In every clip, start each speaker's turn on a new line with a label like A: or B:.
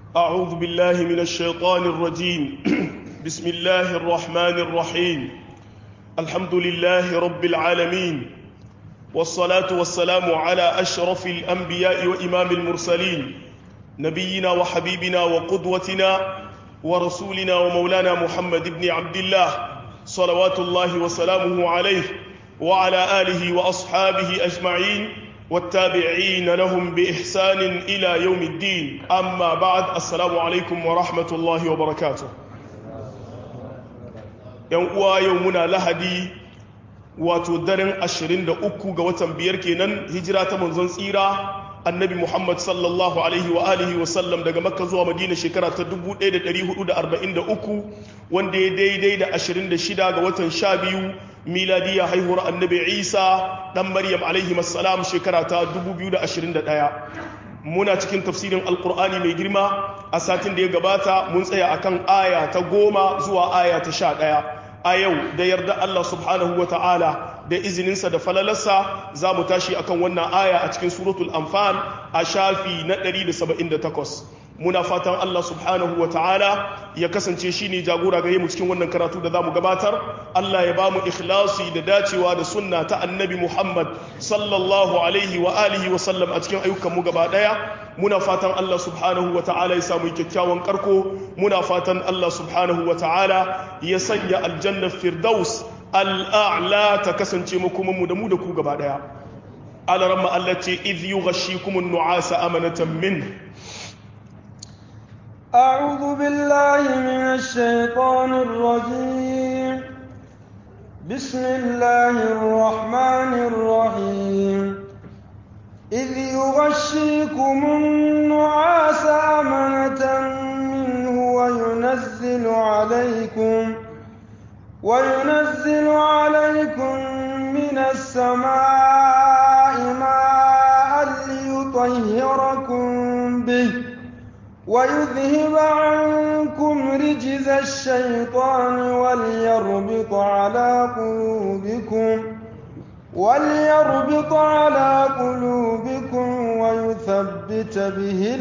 A: أعوذ بالله من الشيطان الرجيم بسم الله الرحمن الرحيم الحمد لله رب العالمين والصلاة والسلام على أشرف الأنبياء وإمام المرسلين نبينا وحبيبنا وقدوتنا ورسولنا ومولانا محمد بن عبد الله صلوات الله وسلامه عليه وعلى آله وأصحابه أجمعين والتابعين لهم بإحسان إلى يوم الدين أما بعد السلام عليكم ورحمة الله وبركاته يوم يومنا لهدي wato daren 23 ga watan biyar kenan hijira ta manzon tsira annabi Muhammad sallallahu alaihi wa alihi wa sallam daga makka zuwa madina shekara ta 1443 wanda ya daidai da 26 ga watan 12 miladiya haihuwar annabi isa dan maryam alaihi salam shekara ta 2021 muna cikin tafsirin alkur'ani mai girma a satin da ya gabata mun tsaya akan aya ta goma zuwa aya ta sha ɗaya a yau da yarda Allah subhanahu wa ta'ala da izininsa da falalarsa za mu tashi akan wannan aya a cikin suratul anfal a shafi na 178 muna fatan Allah subhanahu wa ta'ala ya kasance shi ne jagora gare mu cikin wannan karatu da za mu gabatar Allah ya ba mu ikhlasi da dacewa da sunna ta annabi Muhammad sallallahu alaihi wa alihi wa sallam a cikin ayyukanmu gaba daya muna fatan Allah subhanahu wa ta'ala ya samu kyakkyawan karko muna fatan Allah subhanahu wa ta'ala ya sanya aljannar firdaus al'a'la ta kasance makomanmu da mu da ku gaba daya alaramma Allah ce idh yughashikumun nu'asa amanatan min
B: أعوذ بالله من الشيطان الرجيم بسم الله الرحمن الرحيم إذ يغشيكم النعاس أمنة منه وينزل عليكم وينزل عليكم من السماء ماء ليطهركم به ويذهب عنكم رجز الشيطان وليربط على قلوبكم وليربط على قلوبكم ويثبت به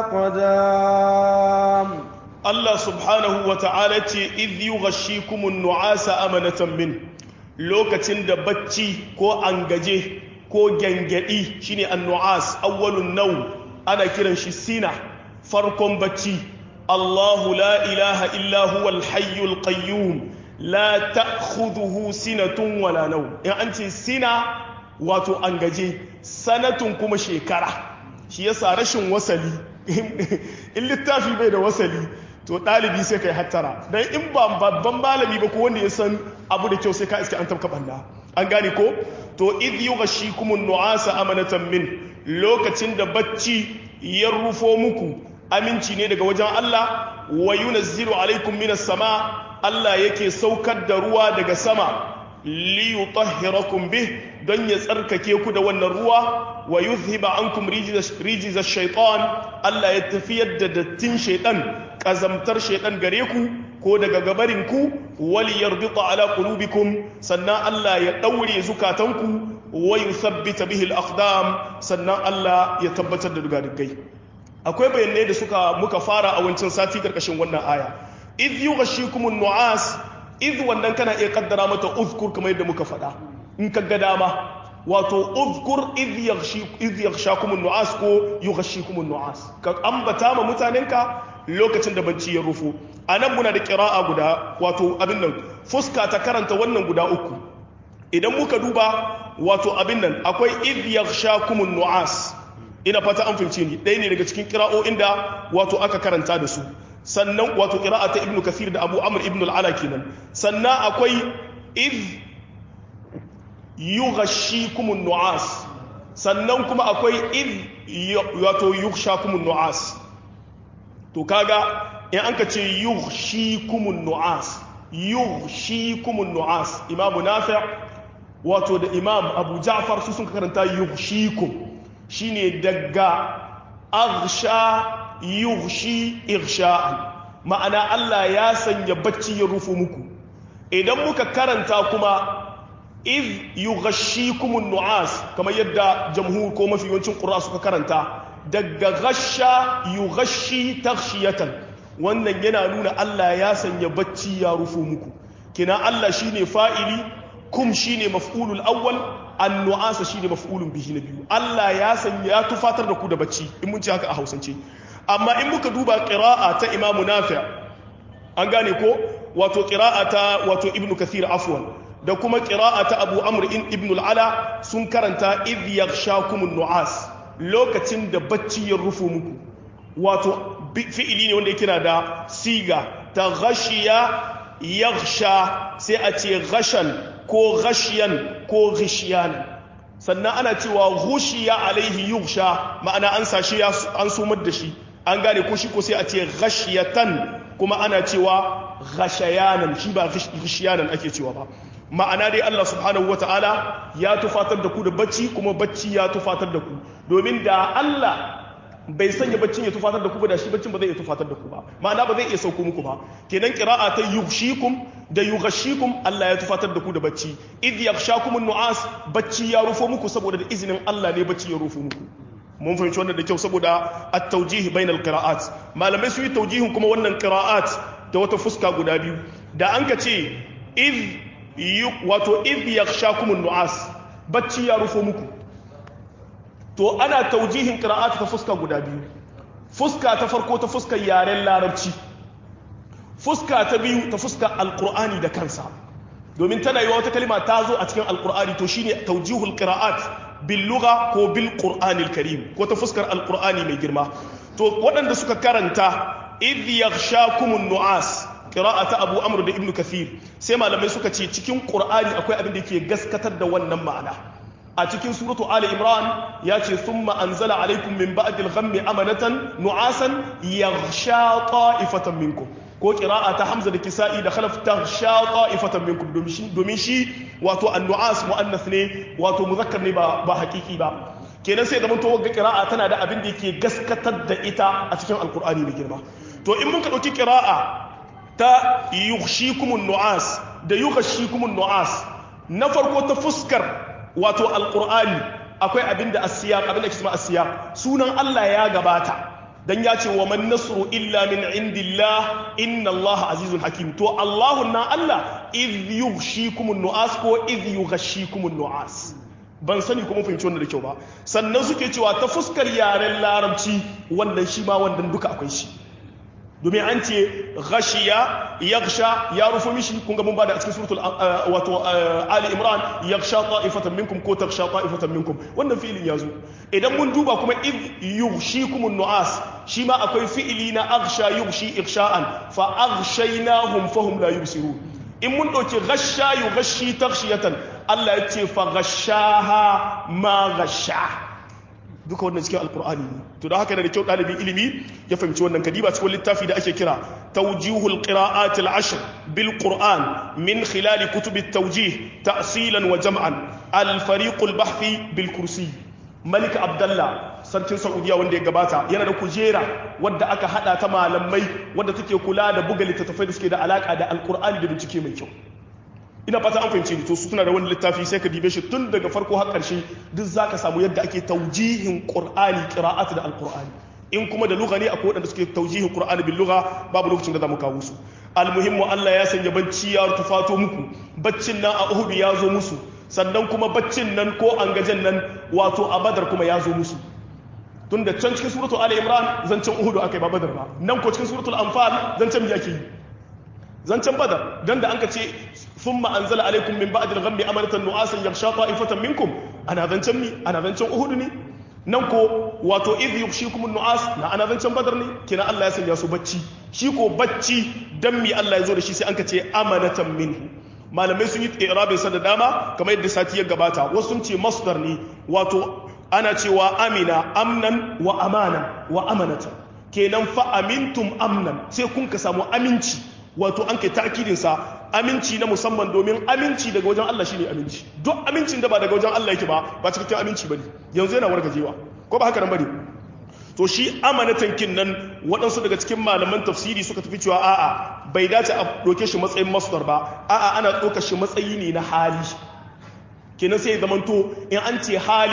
B: الأقدام
A: الله سبحانه وتعالى إذ يغشيكم النعاس أمنة منه lokacin da bacci ko angaje ko gyangyaɗi shine annu'as awwalun nau ana kiran shi sina farkon bacci Allahu la ilaha illa huwal hayyul qayyum la ta'khudhuhu sinatun wala naw in an ce sina wato an gaje sanatun kuma shekara shi yasa rashin wasali in littafi bai da wasali to ɗalibi sai kai hattara dan in ba babban malami ba ko wanda ya san abu da kyau sai ka iske an tabka banda an gane ko to idh yughashikumun nu'asa amanatan min lokacin da bacci ya rufo muku aminci ne daga wajen Allah wa yunazzilu alaikum minas sama Allah yake saukar da ruwa daga sama li yutahhirakum bih don ya tsarkake ku da wannan ruwa wa yuzhiba ankum rijiz ash-shaytan Allah ya tafiyar da dattin shaytan kazamtar shaytan gare ku ko daga gabarin ku wal yarbita ala qulubikum sannan Allah ya daure zukatanku wa yuthabbita bihi al-aqdam sannan Allah ya tabbatar da dugadugai akwai bayanai da suka muka fara a wancan sati karkashin wannan aya idh yughashikumun nu'as idh wannan kana iya kaddara mata uzkur kamar yadda muka faɗa in ka ga dama wato uzkur idh yaghshi idh yaghshakumun nu'as ko yughashikumun nu'as ka ambata ma mutanenka lokacin da bacci ya rufo anan muna da qira'a guda wato abin nan fuska ta karanta wannan guda uku idan muka duba wato abin nan akwai idh yaghshakumun nu'as ina fata an fahimce ni ɗaya ne daga cikin kira'o'in da wato aka karanta da su sannan wato kira'a ta ibnu kasir da abu amr ibnu al'ala kenan sannan akwai iz yughashikumun nu'as sannan kuma akwai iz wato yughshakumun nu'as to kaga in an ka ce yughshikumun nu'as yughshikumun nu'as imamu nafi' wato da imam abu ja'far su sun karanta yughshikum shine daga aghsha yughshi irsha'an ma'ana Allah ya sanya bacci ya rufu muku idan muka karanta kuma iz yughashshikumun nu'as kamar yadda jamhur ko mafi yawancin qur'a suka karanta daga ghasha yughashi taghshiyatan wannan yana nuna Allah ya sanya bacci ya rufo muku kina Allah shine fa'ili kum shine maf'ulul awwal an-nu'asa shine maf'ulun bihi na biyu Allah ya sanya ya tufatar da ku da bacci in mun ci haka a Hausance amma in muka duba qira'a ta Imam Nafi' an gane ko wato qira'a ta wato Ibn Kathir afwan da kuma qira'a ta Abu Amr ibn al-Ala sun karanta idh yaghshakumun nu'as lokacin da bacci ya rufo muku wato fi'ili ne wanda yake na da siga ta ghashiya yaghsha sai a ce ghashan ko ghashiyan ko ghishiyan sannan ana cewa ghushiya alaihi yughsha ma'ana an sashi an sumar da shi an gane ko shi ko sai a ce ghashiyatan kuma ana cewa ghashayanan shi ba ghishiyanan ake cewa ba ma'ana dai Allah subhanahu wata'ala ya tufatar da ku da bacci kuma bacci ya tufatar da ku domin da Allah bai sanya baccin ya tufatar da ku ba da shi baccin ba zai iya tufatar da ku ba ma'ana ba zai iya sauko muku ba kenan qira'a ta yughshikum da yughashikum Allah ya tufatar da ku da bacci id yaghshakum an-nu'as bacci ya rufo muku saboda da izinin Allah ne bacci ya rufo muku mun fahimci wannan da kyau saboda at-tawjih bainal qira'at malamai su yi tawjihin kuma wannan qira'at da wata fuska guda biyu da an ka ce id wato id yaghshakum an-nu'as bacci ya rufo muku to ana taujihin qira'at ta fuska guda biyu fuska ta farko ta fuskar yaren larabci fuska ta biyu ta fuskar alqur'ani da kansa domin tana yi wata kalma ta zo a cikin alqur'ani to shine taujihul qira'at bil lugha ko bil qur'anil karim ko ta fuskar alqur'ani mai girma to waɗanda suka karanta idh yaghshakumun nu'as qira'ata abu amr da ibnu kathir sai malamai suka ce cikin qur'ani akwai abin da yake gaskatar da wannan ma'ana a cikin suratu Ali Imran ya ce thumma anzala alaikum min ba'dil ghammi amanatan nu'asan yaghsha ta'ifatan minkum ko qira'a ta Hamza da Kisa'i da Khalaf taghsha ta'ifatan minkum domin shi domin shi wato an-nu'as muannath ne wato muzakkar ne ba ba hakiki ba kenan sai zaman to wagga qira'a tana da abin da yake gaskatar da ita a cikin alqur'ani da girma to in mun ka dauki qira'a ta yughshikumun nu'as da yughshikumun nu'as na farko ta fuskar wato alkur'ani akwai abin da asiyaq abin da ke cewa asiyaq sunan Allah ya gabata dan ya ce wa man nasru illa min indillah inna Allah azizun hakim to Allahu na Allah idh yughshikumun nu'as ko idh yughashikumun nu'as ban sani kuma fahimci wannan da kyau ba sannan suke cewa ta fuskar yaren larabci wannan shi ma wannan duka akwai shi domin an ce ghashiya yaghsha ya rufu mishi kun ga mun bada a cikin suratul wato ali imran yaghsha ta'ifatan minkum ko taghsha ta'ifatan minkum wannan fi'ilin yazo idan mun duba kuma id yughshikumun nu'as shi ma akwai fi'ili na aghsha yughshi ighsha'an fa aghshaynahum fahum la yubsirun in mun dauki ghasha yughshi taghshiyatan Allah ya ce fa ghashaha ma ghasha duka wannan cikin alkur'ani ne to da haka da kyau ɗalibin ilimi ya fahimci wannan kadiba cikin littafi da ake kira tawjihul qira'at al-ashr bil qur'an min khilal kutub at-tawjih ta'silan wa jam'an al-fariq al-bahthi bil kursi malik abdullah sarkin saudiya wanda ya gabata yana da kujera wadda aka hada ta malamai wadda take kula da buga littattafai da suke da alaka da alkur'ani da bincike mai kyau ina fata an fahimce ni to su suna da wani littafi sai ka dibe shi tun daga farko har ƙarshe duk zaka samu yadda ake taujihin qur'ani qira'at da alqur'ani in kuma da lugha ne akwai wadanda suke taujihin qur'ani bil lugha babu lokacin da zamu kawo su almuhimmu Allah ya sanya bacci ya tufato muku baccin nan a Uhud ya zo musu sannan kuma baccin nan ko an gajen nan wato a Badar kuma ya zo musu tunda can cikin suratul Ali Imran zancen Uhud akai ba Badar ba nan ko cikin suratul Anfal zancen yake yi zancen Badar dan da anka ce ثم أنزل عليكم من بعد الغم أمنة نعاسا يغشى طائفة منكم أنا ذنشن مي أنا ذنشن أهود ني ننكو واتو إذ يغشيكم النعاس نا أنا ذنشن بدر ني كنا الله يسن ياسو بچي شيكو بچي دمي الله يزور شي سي أنك تي أمنة منه malamai sun yi irabin sa da dama kamar yadda sati ya gabata wasu sun ce masdar ne wato ana cewa amina amnan wa amana wa amanata kenan fa amintum amnan sai kun ka samu aminci wato an kai ta'kidin sa aminci na musamman domin aminci daga wajen Allah shine aminci duk amincin da ba daga wajen Allah yake ba ba cikakken aminci bane yanzu yana wargajewa ko ba haka nan bane to shi amanatan kin nan waɗansu daga cikin malaman tafsiri suka tafi cewa a'a bai dace a ɗauke shi matsayin masdar ba a'a ana ɗauka shi matsayi ne na hali kenan sai zamanto in an ce hali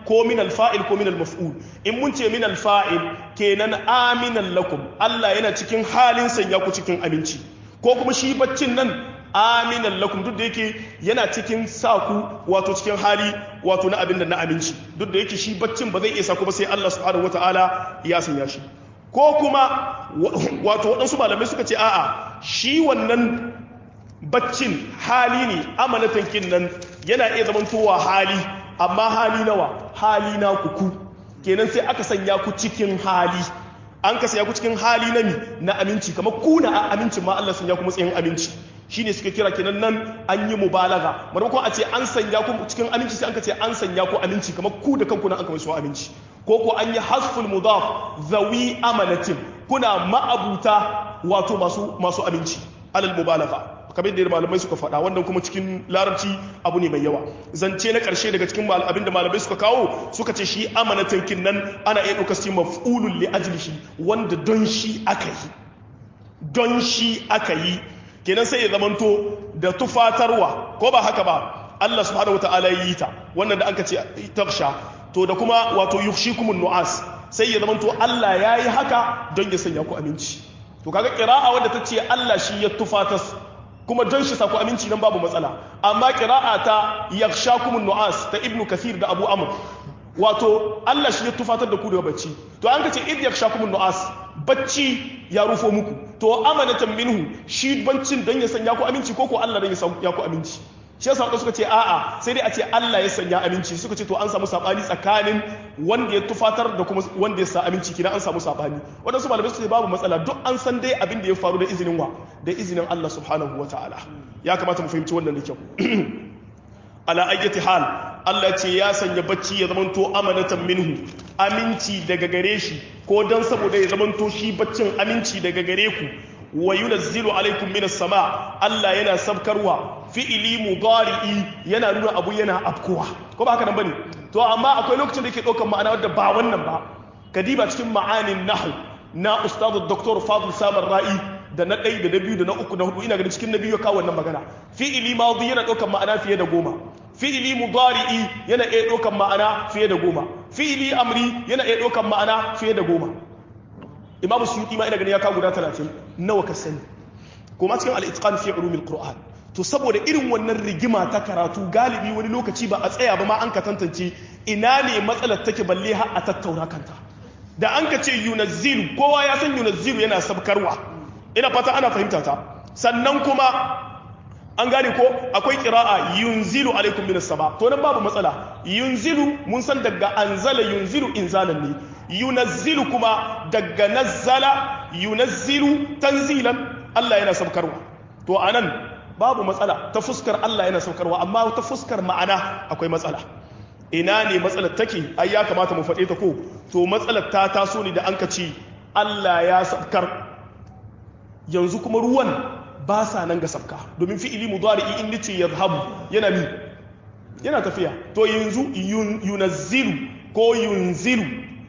A: ko min alfa'il ko min almaf'ul in mun ce min alfa'il kenan aminan lakum Allah yana cikin halin sanya ku cikin aminci ko kuma shi baccin nan aminan lakum duk da yake yana cikin sa ku wato cikin hali wato na abin da na aminci duk da yake shi baccin ba zai iya sa ku ba sai Allah subhanahu wataala ya sanya shi ko kuma wato waɗansu malamai suka ce a'a shi wannan baccin hali ne amanatan kin nan yana iya zamantowa hali amma hali nawa hali na kuku kenan sai aka sanya ku cikin hali an ka sanya ku cikin hali na mi na aminci kamar ku na amincin ma Allah sanya ku matsayin aminci shine suka kira kenan nan an yi mubalaga maimakon a ce an sanya ku cikin aminci sai an ka ce an sanya ku aminci kamar ku da kanku na an kama su aminci ko ko an yi hasful mudaf zawi amanatin kuna ma'abuta wato masu masu aminci alal mubalaga kamar da malamai suka faɗa wannan kuma cikin larabci abu ne mai yawa zance na ƙarshe daga cikin abin da malamai suka kawo suka ce shi amanatan kin nan ana iya ɗaukar shi maf'ulun li ajlihi wanda don shi aka yi don shi aka yi kenan sai ya zamanto da tufatarwa ko ba haka ba Allah subhanahu wataala yi ta wannan da aka ce taksha to da kuma wato yukhshikumun nu'as sai ya zamanto Allah yayi haka don ya sanya ku aminci to kaga qira'a wanda ta ce Allah shi ya tufatas kuma don shi saku aminci nan babu matsala amma qira'a ta yakhshakumun nu'as ta ibnu kathir da abu amr wato Allah shi ya tufatar da ku daga bacci to an kace id yakhshakumun nu'as bacci ya rufo muku to amanatan minhu shi bancin don ya sanya ku aminci ko ko Allah don ya sanya ku aminci shi yasa suka ce a'a sai dai a ce Allah ya sanya aminci suka ce to an samu sabani tsakanin wanda ya tufatar da kuma wanda ya sa aminci kina an samu sabani wadansu malamai suka ce babu matsala duk an san dai abin da ya faru da izinin wa da izinin Allah subhanahu wataala ya kamata mu fahimci wannan da kyau ala ayyati hal Allah ce ya sanya bacci ya zamanto amanatan minhu aminci daga gare shi ko dan saboda ya zamanto shi baccin aminci daga gare ku wa yunazzilu alaikum minas sama Allah yana sabkarwa fi'ili mudari'i yana nuna abu yana afkuwa ko ba haka nan bane to amma akwai lokacin da yake daukar ma'ana wadda ba wannan ba kadiba cikin ma'anin nahwu na ustadu dr fadl samar ra'i da na ɗaya da na biyu da na uku na hudu ina ganin cikin na biyu ya kawo wannan magana fi'ili madi yana daukar ma'ana fiye da goma fi'ili mudari'i yana iya daukar ma'ana fiye da goma fi'ili amri yana iya daukar ma'ana fiye da goma imam suyuti ma ina ganin ya kawo guda 30 nawa ka sani kuma cikin al-itqan fi ulumil qur'an to saboda irin wannan rigima ta karatu galibi wani lokaci ba a tsaya ba ma an ka tantance ina ne matsalar take balle har a tattauna kanta da an ka ce yunazzilu kowa ya san yunazzilu yana sabkarwa ina fata ana fahimta ta sannan kuma an gane ko akwai kira'a yunzilu alaikum minas sama to nan babu matsala yunzilu mun san daga anzala yunzilu inzalan ne yunazzilu kuma daga nazzala yunazzilu tanzilan Allah yana saukarwa to anan babu matsala ta fuskar Allah yana saukarwa amma ta fuskar ma'ana akwai matsala ina ne matsalar take ai ya kamata mu faɗe ta ko to matsalar ta taso ne da an ka ce Allah ya saukar yanzu kuma ruwan ba sa nan ga sabka domin fi'ili mudari'i in nace yazhabu yana mi yana tafiya to yanzu yunazzilu ko yunzilu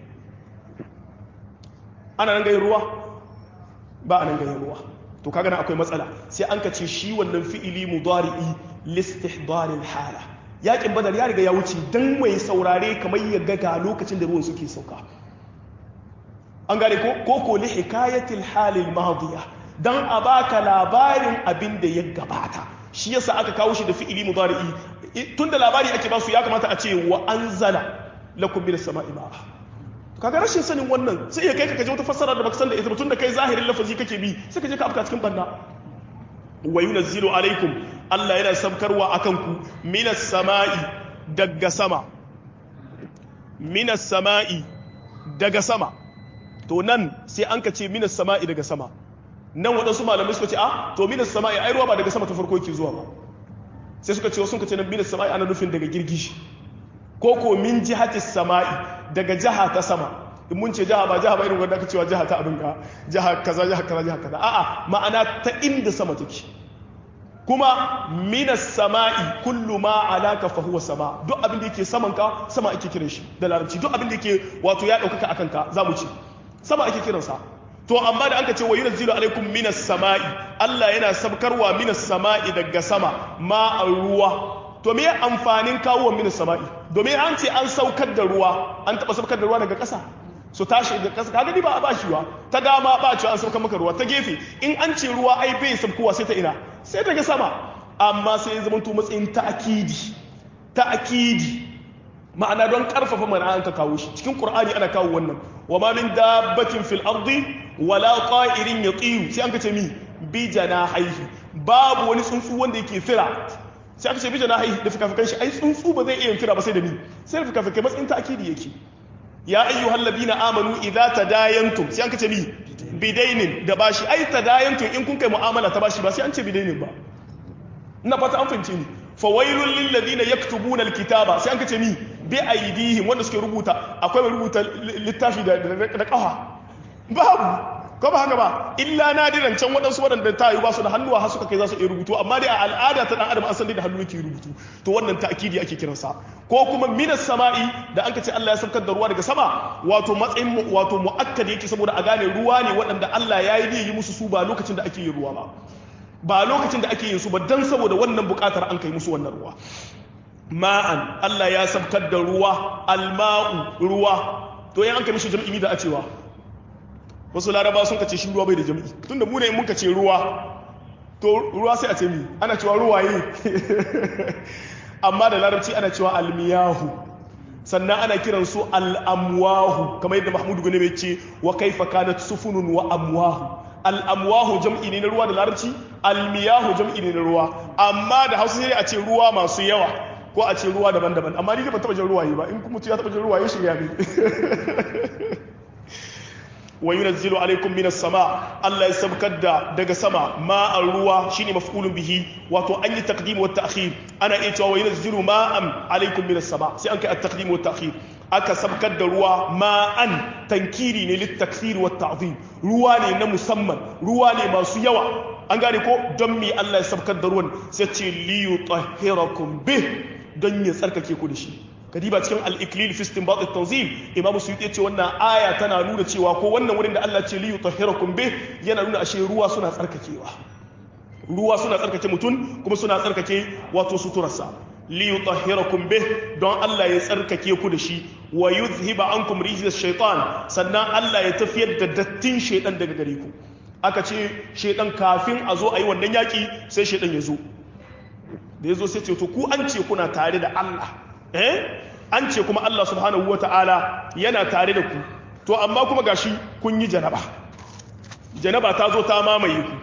A: ana nan gayin ruwa ba a nan gayin ruwa to kaga nan akwai matsala sai an ka ce shi wannan fi'ili mudari'i listihdaril hala yakin badar ya riga ya wuce dan mai saurare kamar ya ga ga lokacin da ruwan suke sauka an gane ko ko ko li hikayatil halil madiyah dan a baka labarin abin da ya gabata shi yasa aka kawo shi da fi'ili mudari'i tunda labari ake ba su ya kamata a ce wa anzala lakum minas sama'i ma'a kaga rashin sanin wannan sai ya kai ka kaje wata fassara da baka san da ita tunda kai zahirin lafazi kake bi sai ka je ka afka cikin banna wa yunazzilu alaikum Allah yana sabkarwa akan ku minas sama'i daga sama minas sama'i daga sama to nan sai an ka ce minas sama'i daga sama nan waɗansu malamai suka ce a to minas sama'i ai ruwa ba daga sama ta farko yake zuwa ba sai suka ce wasu ka ce nan minas sama'i ana nufin daga girgishi ko ko min jihati sama'i daga jiha ta sama in mun ce jiha ba jiha ba irin wanda aka cewa jiha ta abin ka jiha kaza jiha kaza jiha kaza a'a ma'ana ta inda sama take kuma minas sama'i kullu ma alaka fa huwa sama duk abin da yake saman ka sama ake kiran shi da larabci duk abin da yake wato ya daukaka akan ka zamu ce sama ake kiransa to amma da anka ce wa yunzilu alaikum minas sama'i Allah yana sabkarwa minas sama'i daga sama ma ruwa to me amfanin kawo minas sama'i domin an ce an saukar da ruwa an taba saukar da ruwa daga ƙasa so tashi daga ƙasa kaga ni ba a bashi wa ta dama ba cewa an saukar maka ruwa ta gefe in an ce ruwa ai bai sabkowa sai ta ina sai daga sama amma sai ya zama to matsayin ta'akidi ta'akidi ma'ana don karfafa mana an ka kawo shi cikin qur'ani ana kawo wannan wa ma min dabbatin fil ardi wala qa'irin yatiru sai an ka ce mi bi janahihi babu wani tsuntsu wanda yake fira sai aka ce bi janahihi da fikafikan shi ai tsuntsu ba zai iya fira ba sai da mi sai da fikafikai matsayin ta'akidi yake ya ayyuhal ladina amanu idza tadayantum sai an ka ce mi bidainin da bashi ai tadayantum in kun kai mu'amala ta bashi ba sai an ce bidainin ba ina fata an fahimce ni fawailun lil ladina yaktubuna alkitaba sai an kace ni bi aidihim wanda suke rubuta akwai mai rubuta littafi da da kafa babu ko ba haka ba illa nadiran can waɗansu waɗanda ta yi ba su da hannuwa har suka kai za su iya rubutu amma dai a al'ada ta dan adam an san da hannu yake rubutu to wannan ta'kidi ake kiransa ko kuma minas sama'i da an ce Allah ya saukar da ruwa daga sama wato matsayin wato muakkad yake saboda a gane ruwa ne waɗanda Allah ya yi yi musu su ba lokacin da ake yin ruwa ba ba lokacin da ake yin su ba dan saboda wannan bukatar an kai musu wannan ruwa ma'an Allah ya sabkar da ruwa alma'u ruwa to yan an kai mishi jam'i da a cewa wasu laraba sun kace shi ruwa bai da jam'i tunda mu ne mun kace ruwa to ruwa sai a ce mi ana cewa ruwaye amma da larabci ana cewa almiyahu sannan ana kiran su al'amwahu kamar yadda mahmudu gane mai ce wa kaifa kanat sufunun wa amwahu al'amwahu jam'i ne na ruwa da larabci almiyahu jam'i ne na ruwa amma da hausa sai a ce ruwa masu yawa ko a ce ruwa daban-daban amma ni ban taba jin ruwaye ba in kuma ya taba jin ruwaye shi ya ne wa yunazzilu alaikum minas sama Allah ya sabkar da daga sama ma'an ruwa shine maf'ulun bihi wato an yi taqdim wa ta'khir ana iya cewa wa yunazzilu ma'an alaikum minas sama sai an kai at-taqdim wa ta'khir aka sabkar da ruwa ma'an tankiri ne littakfir wa ta'zim ruwa ne na musamman ruwa ne masu yawa an gane ko don mi Allah ya sabkar da ruwan sai ce li yutahhirakum bih don ya tsarkake ku da shi kadiba cikin al-iklil fi istinbat at-tanzil imam suyuti ya ce wannan aya tana nuna cewa ko wannan wurin da Allah ce li yutahhirakum bih yana nuna ashe ruwa suna tsarkakewa ruwa suna tsarkake mutum kuma suna tsarkake wato suturarsa liyutahhirakum bih don Allah ya tsarkake ku da shi wa yuzhiba ankum rijzas shaitan sannan Allah ya tafiyar da dattin shaitan daga gare ku aka ce shaitan kafin a zo a yi wannan yaki sai shaitan ya zo da ya zo sai ce to ku an ce kuna tare da Allah eh an ce kuma Allah subhanahu wata'ala yana tare da ku to amma kuma gashi kun yi janaba janaba ta zo ta mamaye ku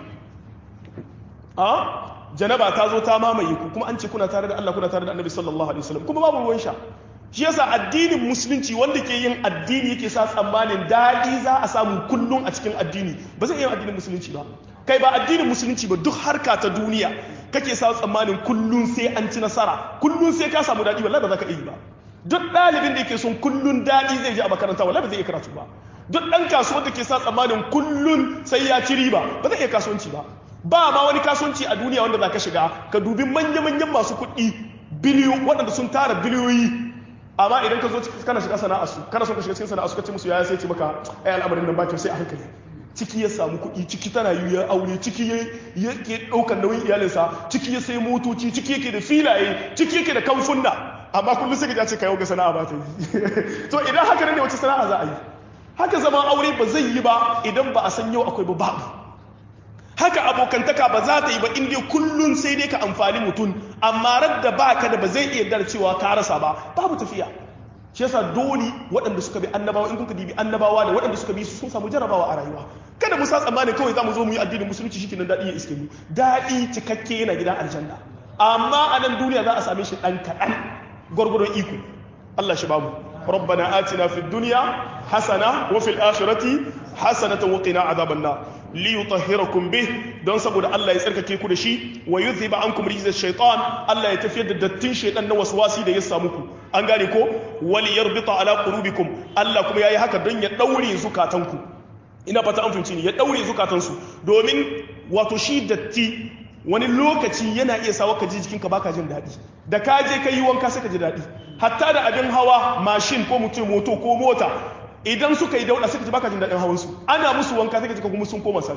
A: a janaba ta zo ta mamaye ku kuma an ce kuna tare da Allah kuna tare da Annabi sallallahu alaihi wasallam kuma babu ruwan sha shi yasa addinin musulunci wanda ke yin addini yake sa tsammanin daɗi za a samu kullum a cikin addini ba zai iya addinin musulunci ba kai ba addinin musulunci ba duk harka ta duniya kake sa tsammanin kullum sai an ci nasara kullum sai ka samu daɗi wallahi ba za ka iya ba duk ɗalibin da yake son kullum daɗi zai je a makaranta wallahi ba zai iya karatu ba duk ɗan kasuwar da ke sa tsammanin kullum sai ya ci riba ba zai iya kasuwanci ba ba ma wani kasuwanci a duniya wanda za ka shiga ka dubi manya-manyan masu kuɗi biliyo waɗanda sun tara biliyoyi amma idan ka zo kana shiga sana'a su kana son ka shiga cikin sana'a su ka ce musu yaya sai ce maka ai al'amarin nan bakin sai a hankali ciki ya samu kuɗi ciki tana yi ya aure ciki ya ke ɗaukar nauyin iyalinsa ciki ya sai motoci ciki yake da filaye ciki yake da kamfunna amma kullum sai ka ce ka yau ga sana'a ba ta yi to idan haka ne wace sana'a za a yi haka zaman aure ba zai yi ba idan ba a san yau akwai ba babu haka abokantaka ba za ta yi ba in dai kullun sai dai ka amfani mutum amma radda ba ka da ba zai iya dar cewa ka rasa ba babu tafiya shi yasa dole waɗanda suka bi annabawa in kuka dibi annabawa da waɗanda suka bi su sun samu jarabawa a rayuwa kada mu sa tsammani kawai za mu zo mu yi addinin musulunci shi kenan daɗi ya iske mu daɗi cikakke yana gidan aljanna amma a nan duniya za a same shi ɗan kaɗan gwargwadon iko Allah shi bamu ربنا آتنا في الدنيا حسنة وفي الآخرة حسنة وقنا عذاب النار liyutahhirakum bih don saboda Allah ya tsarkake ku da shi wa yuzhiba ankum rijza shaytan Allah ya tafiyar da dattin shaytan na waswasi da ya samu ku an gane ko wal yarbita ala qulubikum Allah kuma yayi haka don ya daure zukatanku ina fata an fahimci ni ya daure zukatansu domin wato shi datti wani lokaci yana iya sawa ka ji jikinka baka jin daɗi da ka je ka yi wanka sai ka ji daɗi hatta da abin hawa mashin ko mutum moto ko mota idan suka yi dauda suka ji baka jin daɗin hawansu ana musu wanka sai ka ji kuma sun koma sabi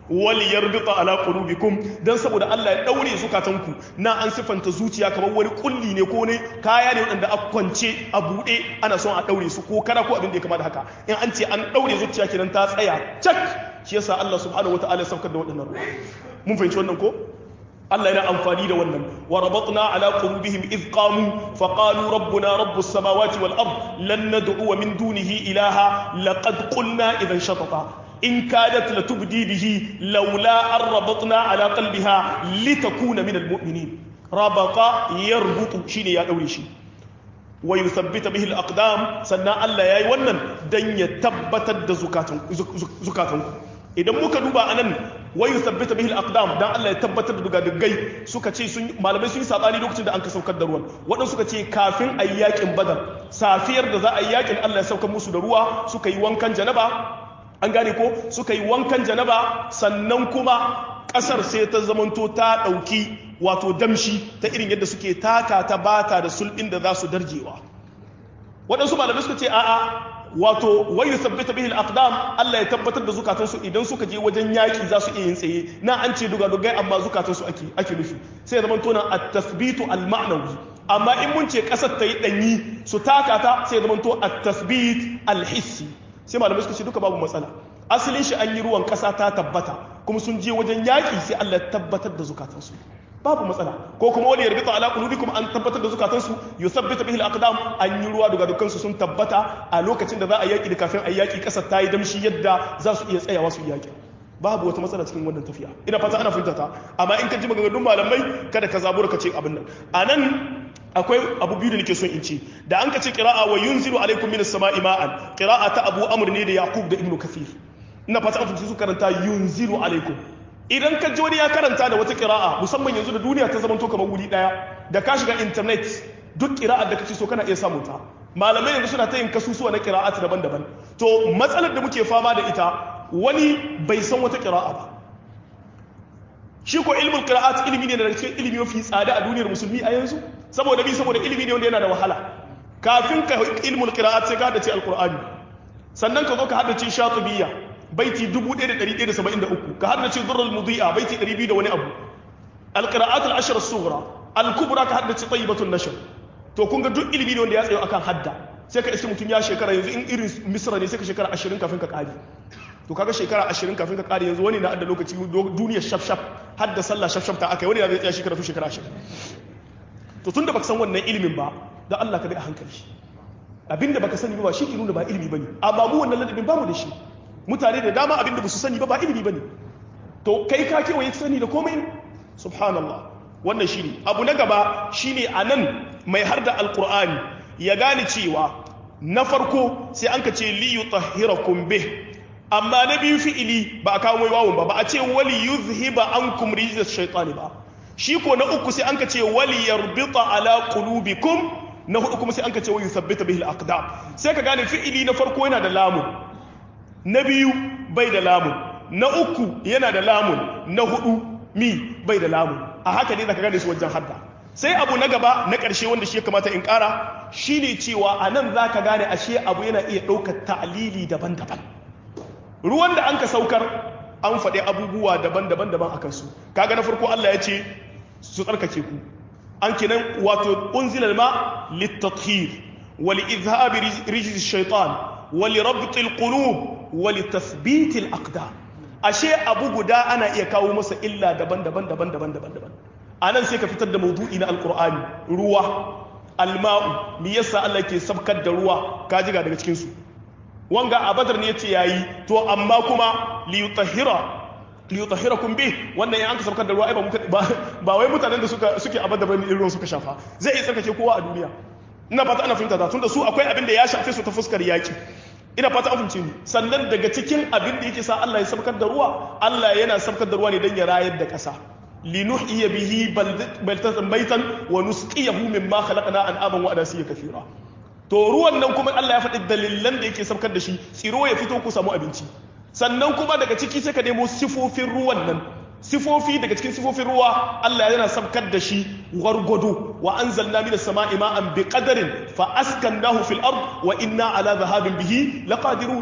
A: wal yarbita ala qulubikum dan saboda Allah ya daure zukatanku na an sifanta zuciya kamar wani kulli ne ko ne kaya ne wanda a kwance a bude ana son a daure su ko kada ko abin da ya kama da haka in an ce an daure zuciya kenan ta tsaya cak shi yasa Allah subhanahu wataala ya saukar da waɗannan ruwa mun fahimci wannan ko Allah yana amfani da wannan wa rabatna ala qulubihim id qamu fa qalu rabbuna rabbus samawati wal ard lan nad'u min dunihi ilaha laqad qulna idhan shatata in kadat latubdi bihi laula an rabatna ala qalbiha litakuna min al mu'minin rabata yarbutu shine ya daure shi wa yuthabbita bihi al aqdam sannan Allah yayi wannan dan ya tabbatar da zukatan zukatanku idan muka duba anan wa yuthabbita bihi al-aqdam dan Allah ya tabbatar da dugadugai suka ce sun malamai sun yi sabani lokacin da an ka saukar da ruwan waɗansu suka ce kafin ayi yakin badar safiyar da za a yi yakin Allah ya saukar musu da ruwa suka yi wankan janaba an gane ko suka yi wankan janaba sannan kuma ƙasar sai ta zamanto ta ɗauki wato damshi ta irin yadda suke taka ta bata da sulɗin da za su darjewa waɗansu malamai suka ce a'a wato wai yusabbita bihi al-aqdam Allah ya tabbatar da zukatansu idan suka je wajen yaki za su iya yin tsaye na an ce duga dugai amma zukatansu ake ake nufi sai zaman tona at-tasbitu al-ma'nawi amma in mun ce kasar ta yi danyi su taka ta sai zaman to at-tasbit al-hissi sai malamai suka ce duka babu matsala asalin shi an yi ruwan kasa ta tabbata kuma sun je wajen yaki sai Allah ya tabbatar da zukatansu babu matsala ko kuma wani yarbita ala qulubikum an tabbatar da zukatansu yuthabbita bihi al-aqdam an yi ruwa daga dukkan su sun tabbata a lokacin da za a yaki da kafin a yaki kasar ta yi damshi yadda za su iya tsayawa su yaki babu wata matsala cikin wannan tafiya ina fata ana fahimta ta amma in ka ji maganganun malamai kada ka zabura ka ce abin nan anan akwai abu biyu da nake son in ce da an ka ce qira'a wa yunzilu alaikum minas sama'i ma'an qira'a ta abu amr ne da yaqub da ibnu kathir ina fata an su karanta yunzilu alaikum idan ka ji wani ya karanta da wata kira'a musamman yanzu da duniya ta zamanto kamar wuri daya da ka shiga internet duk kira'ar da kace so kana iya samun ta malamai yanzu suna ta yin kasusuwa na kira'at daban-daban to matsalar da muke fama da ita wani bai san wata kira'a ba shi ko ilmul qira'at ilimi ne daga cikin ilimi mafi tsada a duniyar musulmi a yanzu saboda bi saboda ilimi ne wanda yana da wahala kafin ka ilmul qira'at sai ka hadace alqur'ani sannan ka zo ka hadace shatibiyya baiti 1173 ka haddace durrul mudi'a baiti 200 da wani abu alqira'at al-ashr as-sughra al-kubra ka haddace tayyibatun nashr to kun ga duk ilimi ne wanda ya tsayo akan hadda sai ka iske mutum ya shekara yanzu in irin misra ne sai ka shekara 20 kafin ka kare to kaga shekara 20 kafin ka kare yanzu wani na adda lokaci duniyar shaf shaf hadda sallah shaf shaf ta akai wani ya zai tsaya shekara shekara 20 to tunda baka san wannan ilimin ba da Allah ka bi a hankali abinda baka sani ba shi ke nuna ba ilimi bane amma mu wannan ladabin bamu da shi mutane da dama abinda ba su sani ba ba ilimi ba ne to kai ka kewaye sani da komai subhanallah wannan shi ne abu na gaba shi ne a nan mai har da alkur'ani ya gane cewa na farko sai an ka ce liyu tahirakum bih amma na biyu fi'ili ba a kawo mai wawun ba ba a ce wali yuzhiba ankum rijzat shaytani ba shi ko na uku sai an ka ce wali yarbita ala qulubikum na hudu kuma sai an ka ce wa yuthabbita bihi al-aqdam sai ka gane fi'ili na farko yana da lamun na biyu bai da lamun na uku yana da lamun na hudu mi bai da lamun a haka ne zaka gane su wajen hadda sai abu na gaba na ƙarshe wanda shi ya kamata in ƙara shine cewa a nan za ka gane ashe abu yana iya ɗaukar ta'alili daban-daban ruwan da an ka saukar an faɗi abubuwa daban-daban daban a kansu kaga na farko Allah ya ce su tsarkake ku an kinan wato unzilal ma littathir wa li izhabi rijzi shaitan wa li rabti alqulub wa li tathbit alaqdam ashe abu guda ana iya kawo masa illa daban-daban daban-daban daban-daban anan sai ka fitar da maudu'i na alqur'ani ruwa alma'u me yasa Allah ke sabkar da ruwa ka jiga daga cikin su wanga a badar ne yace yayi to amma kuma li yutahhira li yutahhirakum bih wannan ya an ka sabkar da ruwa ai ba ba wai mutanen da suka suke a badar bane ruwan suka shafa zai iya tsarkake kowa a duniya ina fata ana fahimta ta tunda su akwai abin da ya shafe su ta fuskar yaki ina fata an fahimce ni sannan daga cikin abin da yake sa Allah ya sabkar da ruwa Allah yana sabkar da ruwa ne dan ya rayar da ƙasa linuhyiya bihi baldatan baitan wa nusqiyahu mimma khalaqna an'aman wa adasiya kathira to ruwan nan kuma Allah ya faɗi dalilan da yake sabkar da shi tsiro ya fito ku samu abinci sannan kuma daga ciki sai ka nemo sifofin ruwan nan sifofi daga cikin sifofin ruwa Allah yana sabkar da shi gwargwado wa anzalna minas sama'i ma'an biqadarin fa askannahu fil ard wa inna ala dhahabin bihi laqadirun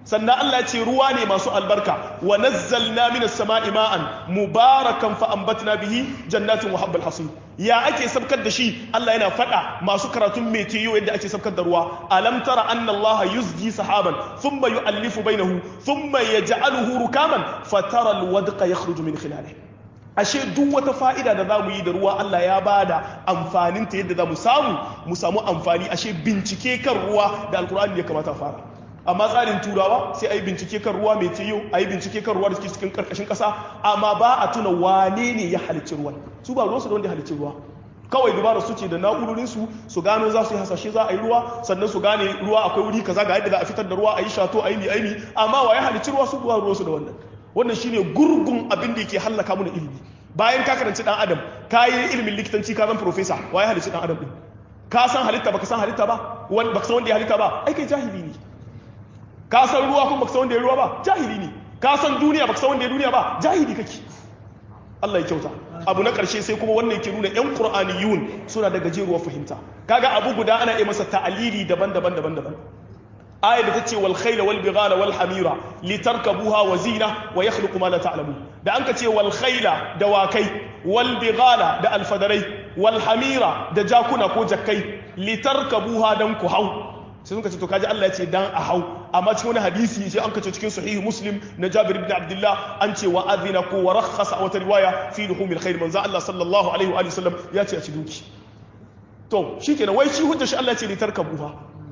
A: sannan Allah ya ce ruwa ne masu albarka wa nazzalna minas sama'i ma'an mubarakan fa ambatna bihi jannatin wa habbal hasib ya ake sabkar da shi Allah yana faɗa masu karatun metiyo yadda ake sabkar da ruwa alam tara anna Allah yuzji sahaban thumma yu'allifu bainahu thumma yaj'aluhu rukaman fatara alwadqa yakhruju min khilalihi ashe duk wata fa'ida da za mu yi da ruwa Allah ya ba da amfaninta yadda za mu samu mu samu amfani ashe bincike kan ruwa da alkur'ani ya kamata fara amma tsarin turawa sai a yi bincike kan ruwa mai tiyo a yi bincike kan ruwa da suke cikin karkashin ƙasa amma ba a tuna wane ne ya halicci ruwan su ba ruwansu da wanda ya halicci ruwa kawai dubara su ce da na'urorinsu su gano za su yi hasashe za a yi ruwa sannan su gane ruwa akwai wuri kaza ga yadda za a fitar da ruwa a yi shato a yi mi aini amma wa ya halicci ruwa su ba ruwansu da wannan wannan shine gurgun abin da yake hallaka mu da ilimi bayan ka karanci dan adam ka yi ilimin likitanci ka zan profesa wa ya halicci dan adam din ka san halitta baka san halitta ba wani baka san wanda ya halitta ba ai kai jahili ne ka san ruwa kuma baka san wanda ya ruwa ba jahili ne ka san duniya baka san wanda ya duniya ba jahili kake Allah ya kyauta abu na ƙarshe sai kuma wannan yake nuna ƴan qur'aniyun suna da gajeruwar fahimta kaga abu guda ana iya masa ta'alili daban-daban daban-daban aya da tace wal khayla wal bighala wal hamira litarkabuha wa zina wa yakhluqu ma la ta'lamun da an ka ce wal khayla da wakai wal bighala da alfadarai wal hamira da jakuna ko jakkai litarkabuha dan ku hau sai suka ce to kaji Allah ya ce dan a hau amma cikin wani hadisi sai an kace cikin sahihu muslim na Jabir ibn Abdullah an ce wa adhina ko wa rakhasa wata riwaya fi luhumil khair manzo Allah sallallahu alaihi wa sallam ya ce a ci duki to shikenan wai shi hujja shi Allah ya ce litarkabuha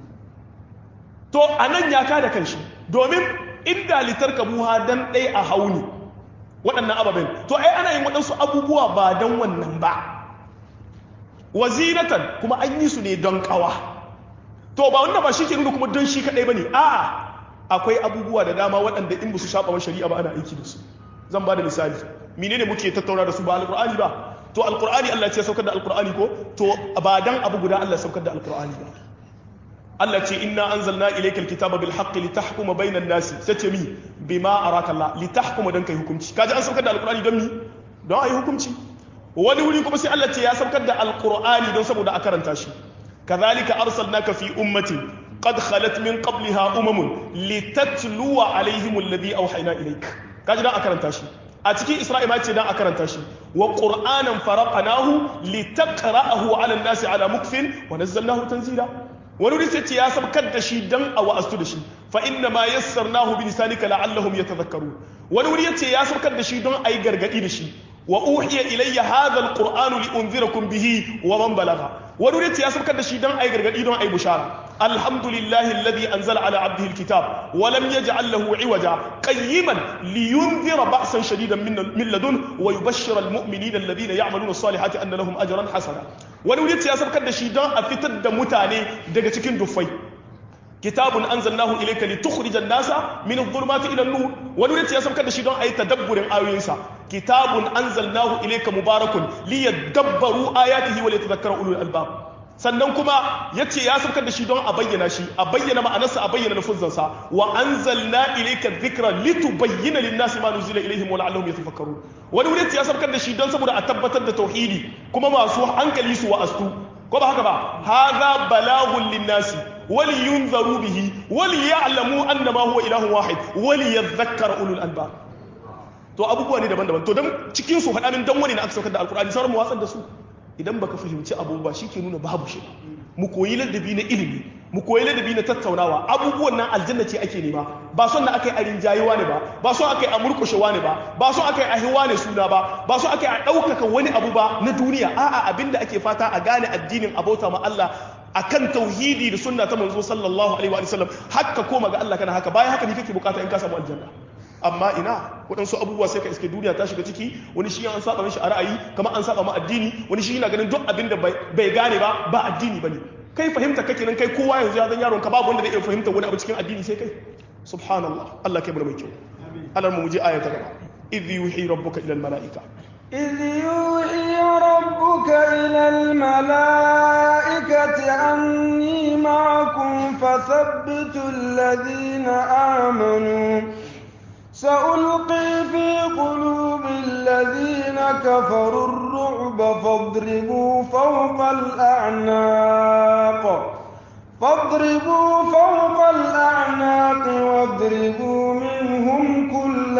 A: to anan ya kada kanshi domin inda litarkabuha dan dai a hauni waɗannan ababen to ai ana yin waɗansu abubuwa ba dan wannan ba wazinatan kuma an yi su ne don kawa to ba wannan ba shi ke nuna kuma don shi kaɗai ba ne a'a akwai abubuwa da dama waɗanda in ba su shaɓa shari'a ba ana aiki da su zan ba da misali mine ne muke tattauna da su ba alƙur'ani ba to alƙur'ani Allah ce saukar da alƙur'ani ko to ba dan abu guda Allah saukar da alƙur'ani ba Allah ce inna anzalna ilayka alkitaba bil haqqi litahkuma bainan nasi sace mi bima araka Allah litahkuma dan kai hukunci kaji an saukar da alƙur'ani don mi don ayi hukunci wani wuri kuma sai Allah ce ya saukar da alƙur'ani don saboda a karanta shi كذلك أرسلناك في أمة قد خلت من قبلها أمم لتتلو عليهم الذي أوحينا إليك كاجنا أكرن تاشي أتكي إسرائيل ما تدان أكرن تاشي وقرآنا فرقناه لتقرأه على الناس على مكف ونزلناه تنزيلا ونريد يا سبكت دشي دم أو أستدشي فإنما يسرناه بلسانك لعلهم يتذكرون ونريد يا سبكت دشي دم أي غرغدي دشي وأوحي إلي هذا القرآن لأنذركم به ومن بلغ ونريد يا سبكت دشي دم أي غرغدي دم أي بشارة الحمد لله الذي أنزل على عبده الكتاب ولم يجعل له عوجا قيما لينذر بأسا شديدا من من لدن ويبشر المؤمنين الذين يعملون الصالحات أن لهم أجرا حسنا ونريد يا سبكت دشي دم أفتد متاني دقا cikin dufai kitabun anzalnahu ilayka litukhrija an-nasa min adh-dhulumati ila an-nur wani yace ya saukar da shi don ayi tadabburin ayoyinsa kitabun anzalnahu ilayka mubarakun liyadabbaru ayatihi wa liyatadhakkara ulul albab sannan kuma yace ya saukar da shi don a bayyana shi a bayyana ma'anarsa a bayyana lafuzansa wa anzalna ilayka dhikra litubayyana lin-nasi ma nuzila ilayhim wa la'allahum yatafakkarun wani wuri yace ya saukar da shi don saboda a tabbatar da tauhidi kuma masu hankali su wa'astu ko ba haka ba hadha balagun lin-nasi ولينذروا به وليعلموا انما هو اله واحد وليذكر اولو الالباب to abubuwa ne daban-daban to dan cikin su faɗa min dan wani na aka saukar da alkur'ani sauran mu watsar da su idan baka fahimci abubuwa shi ke nuna babu shi mu koyi ladabi na ilimi mu koyi ladabi na tattaunawa abubuwan nan aljanna ce ake nema ba son na aka yi a rinjayewa ne ba ba son aka yi a murkushewa ne ba ba son aka yi a hiwa ne suna ba ba son aka yi a ɗaukaka wani abu ba na duniya a'a abinda ake fata a gane addinin abota ma Allah akan tauhidi da sunna ta manzo sallallahu alaihi wa sallam haka koma ga Allah kana haka bayan haka ne kake bukata in ka samu aljanna amma ina waɗansu abubuwa sai ka iske duniya ta shiga ciki wani shi an saba mishi a ra'ayi kamar an saba ma addini wani shi yana ganin duk abin da bai gane ba ba addini bane kai fahimta kake nan kai kowa yanzu ya zan yaron ka babu wanda zai iya fahimta wani abu cikin addini sai kai subhanallah Allah kai mana mai kyau Allah mu je aya ta gaba idh yuhi rabbuka ila al malaika
B: إذ يوحي ربك إلى الملائكة أني معكم فثبتوا الذين آمنوا سألقي في قلوب الذين كفروا الرعب فاضربوا فوق الأعناق فاضربوا فوق الأعناق واضربوا منهم كل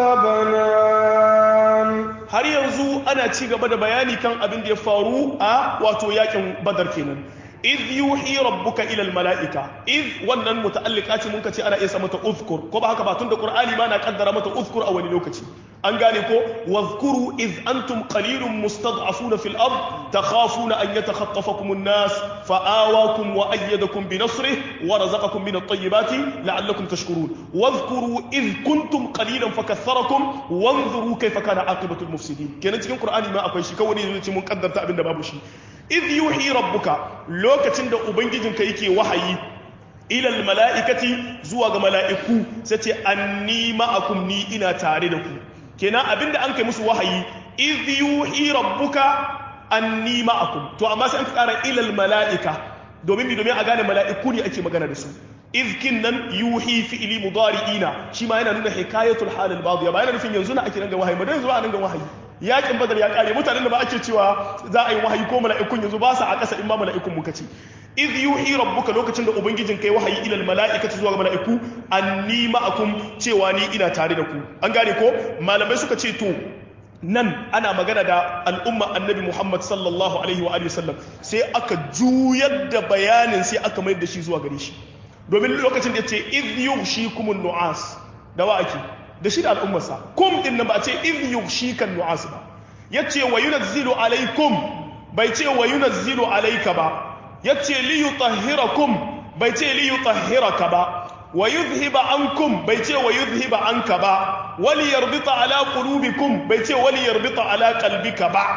B: بنان
A: har yanzu ana ci gaba da bayani kan abin da ya faru a wato yakin badar kenan idh yuhi rabbuka ila almalaika idh wannan muta'alliqa ce mun kace ana iya sa mata uzkur ko ba haka ba tunda qur'ani ma na kaddara mata uzkur a wani lokaci an gane ko wadhkuru idh antum qalilun mustad'afuna fil ard takhafuna an yatakhatafakum an-nas fa'awakum wa ayyadakum bi nasrihi wa razaqakum min at-tayyibati la'allakum tashkurun wadhkuru idh kuntum qalilan fakaththarakum wanzuru kayfa kana aqibatu al-mufsidin kenan cikin qur'ani ma akwai shi kawai ne mun kaddarta abinda babu shi idh yuhi rabbuka lokacin da ubangijinka yake wahayi ilal mala'ikati zuwa ga mala'iku sai ce anni ma'akum ni ina tare da ku kenan abinda an kai musu wahayi idh yuhi rabbuka anni ma'akum to amma sai an tsara ilal mala'ika domin mi domin a gane mala'iku ne ake magana da su izkin nan yuhi fi'ili mudari'ina shi ma yana nuna hikayatul halil badiya ba yana nufin yanzu na ake nan ga wahayi ba dan yanzu ba nan ga wahayi yakin badar ya kare mutanen da ba ake cewa za a yi wahayi ko mala'ikun yanzu ba sa a ƙasa in ma mala'ikun muka ce iz yuhi rabbuka lokacin da ubangijin kai wahayi ilal mala'ikati zuwa ga mala'iku anni ma'akum cewa ni ina tare da ku an gane ko malamai suka ce to nan ana magana da al'umma annabi Muhammad sallallahu alaihi wa alihi wasallam sai aka juyar da bayanin sai aka mayar da shi zuwa gare shi domin lokacin da yace iz yughshikumun nu'as da wa ake da shi da al'ummarsa kum din nan ba a ce iz yughshikan nu'as ba yace wa yunazzilu alaikum bai ce wa yunazzilu alayka ba yace li yutahhirakum bai ce li yutahhiraka ba wa yuzhiba ankum bai ce wa yuzhiba anka ba wali yarbita ala qulubikum bai ce wali yarbita ala qalbika ba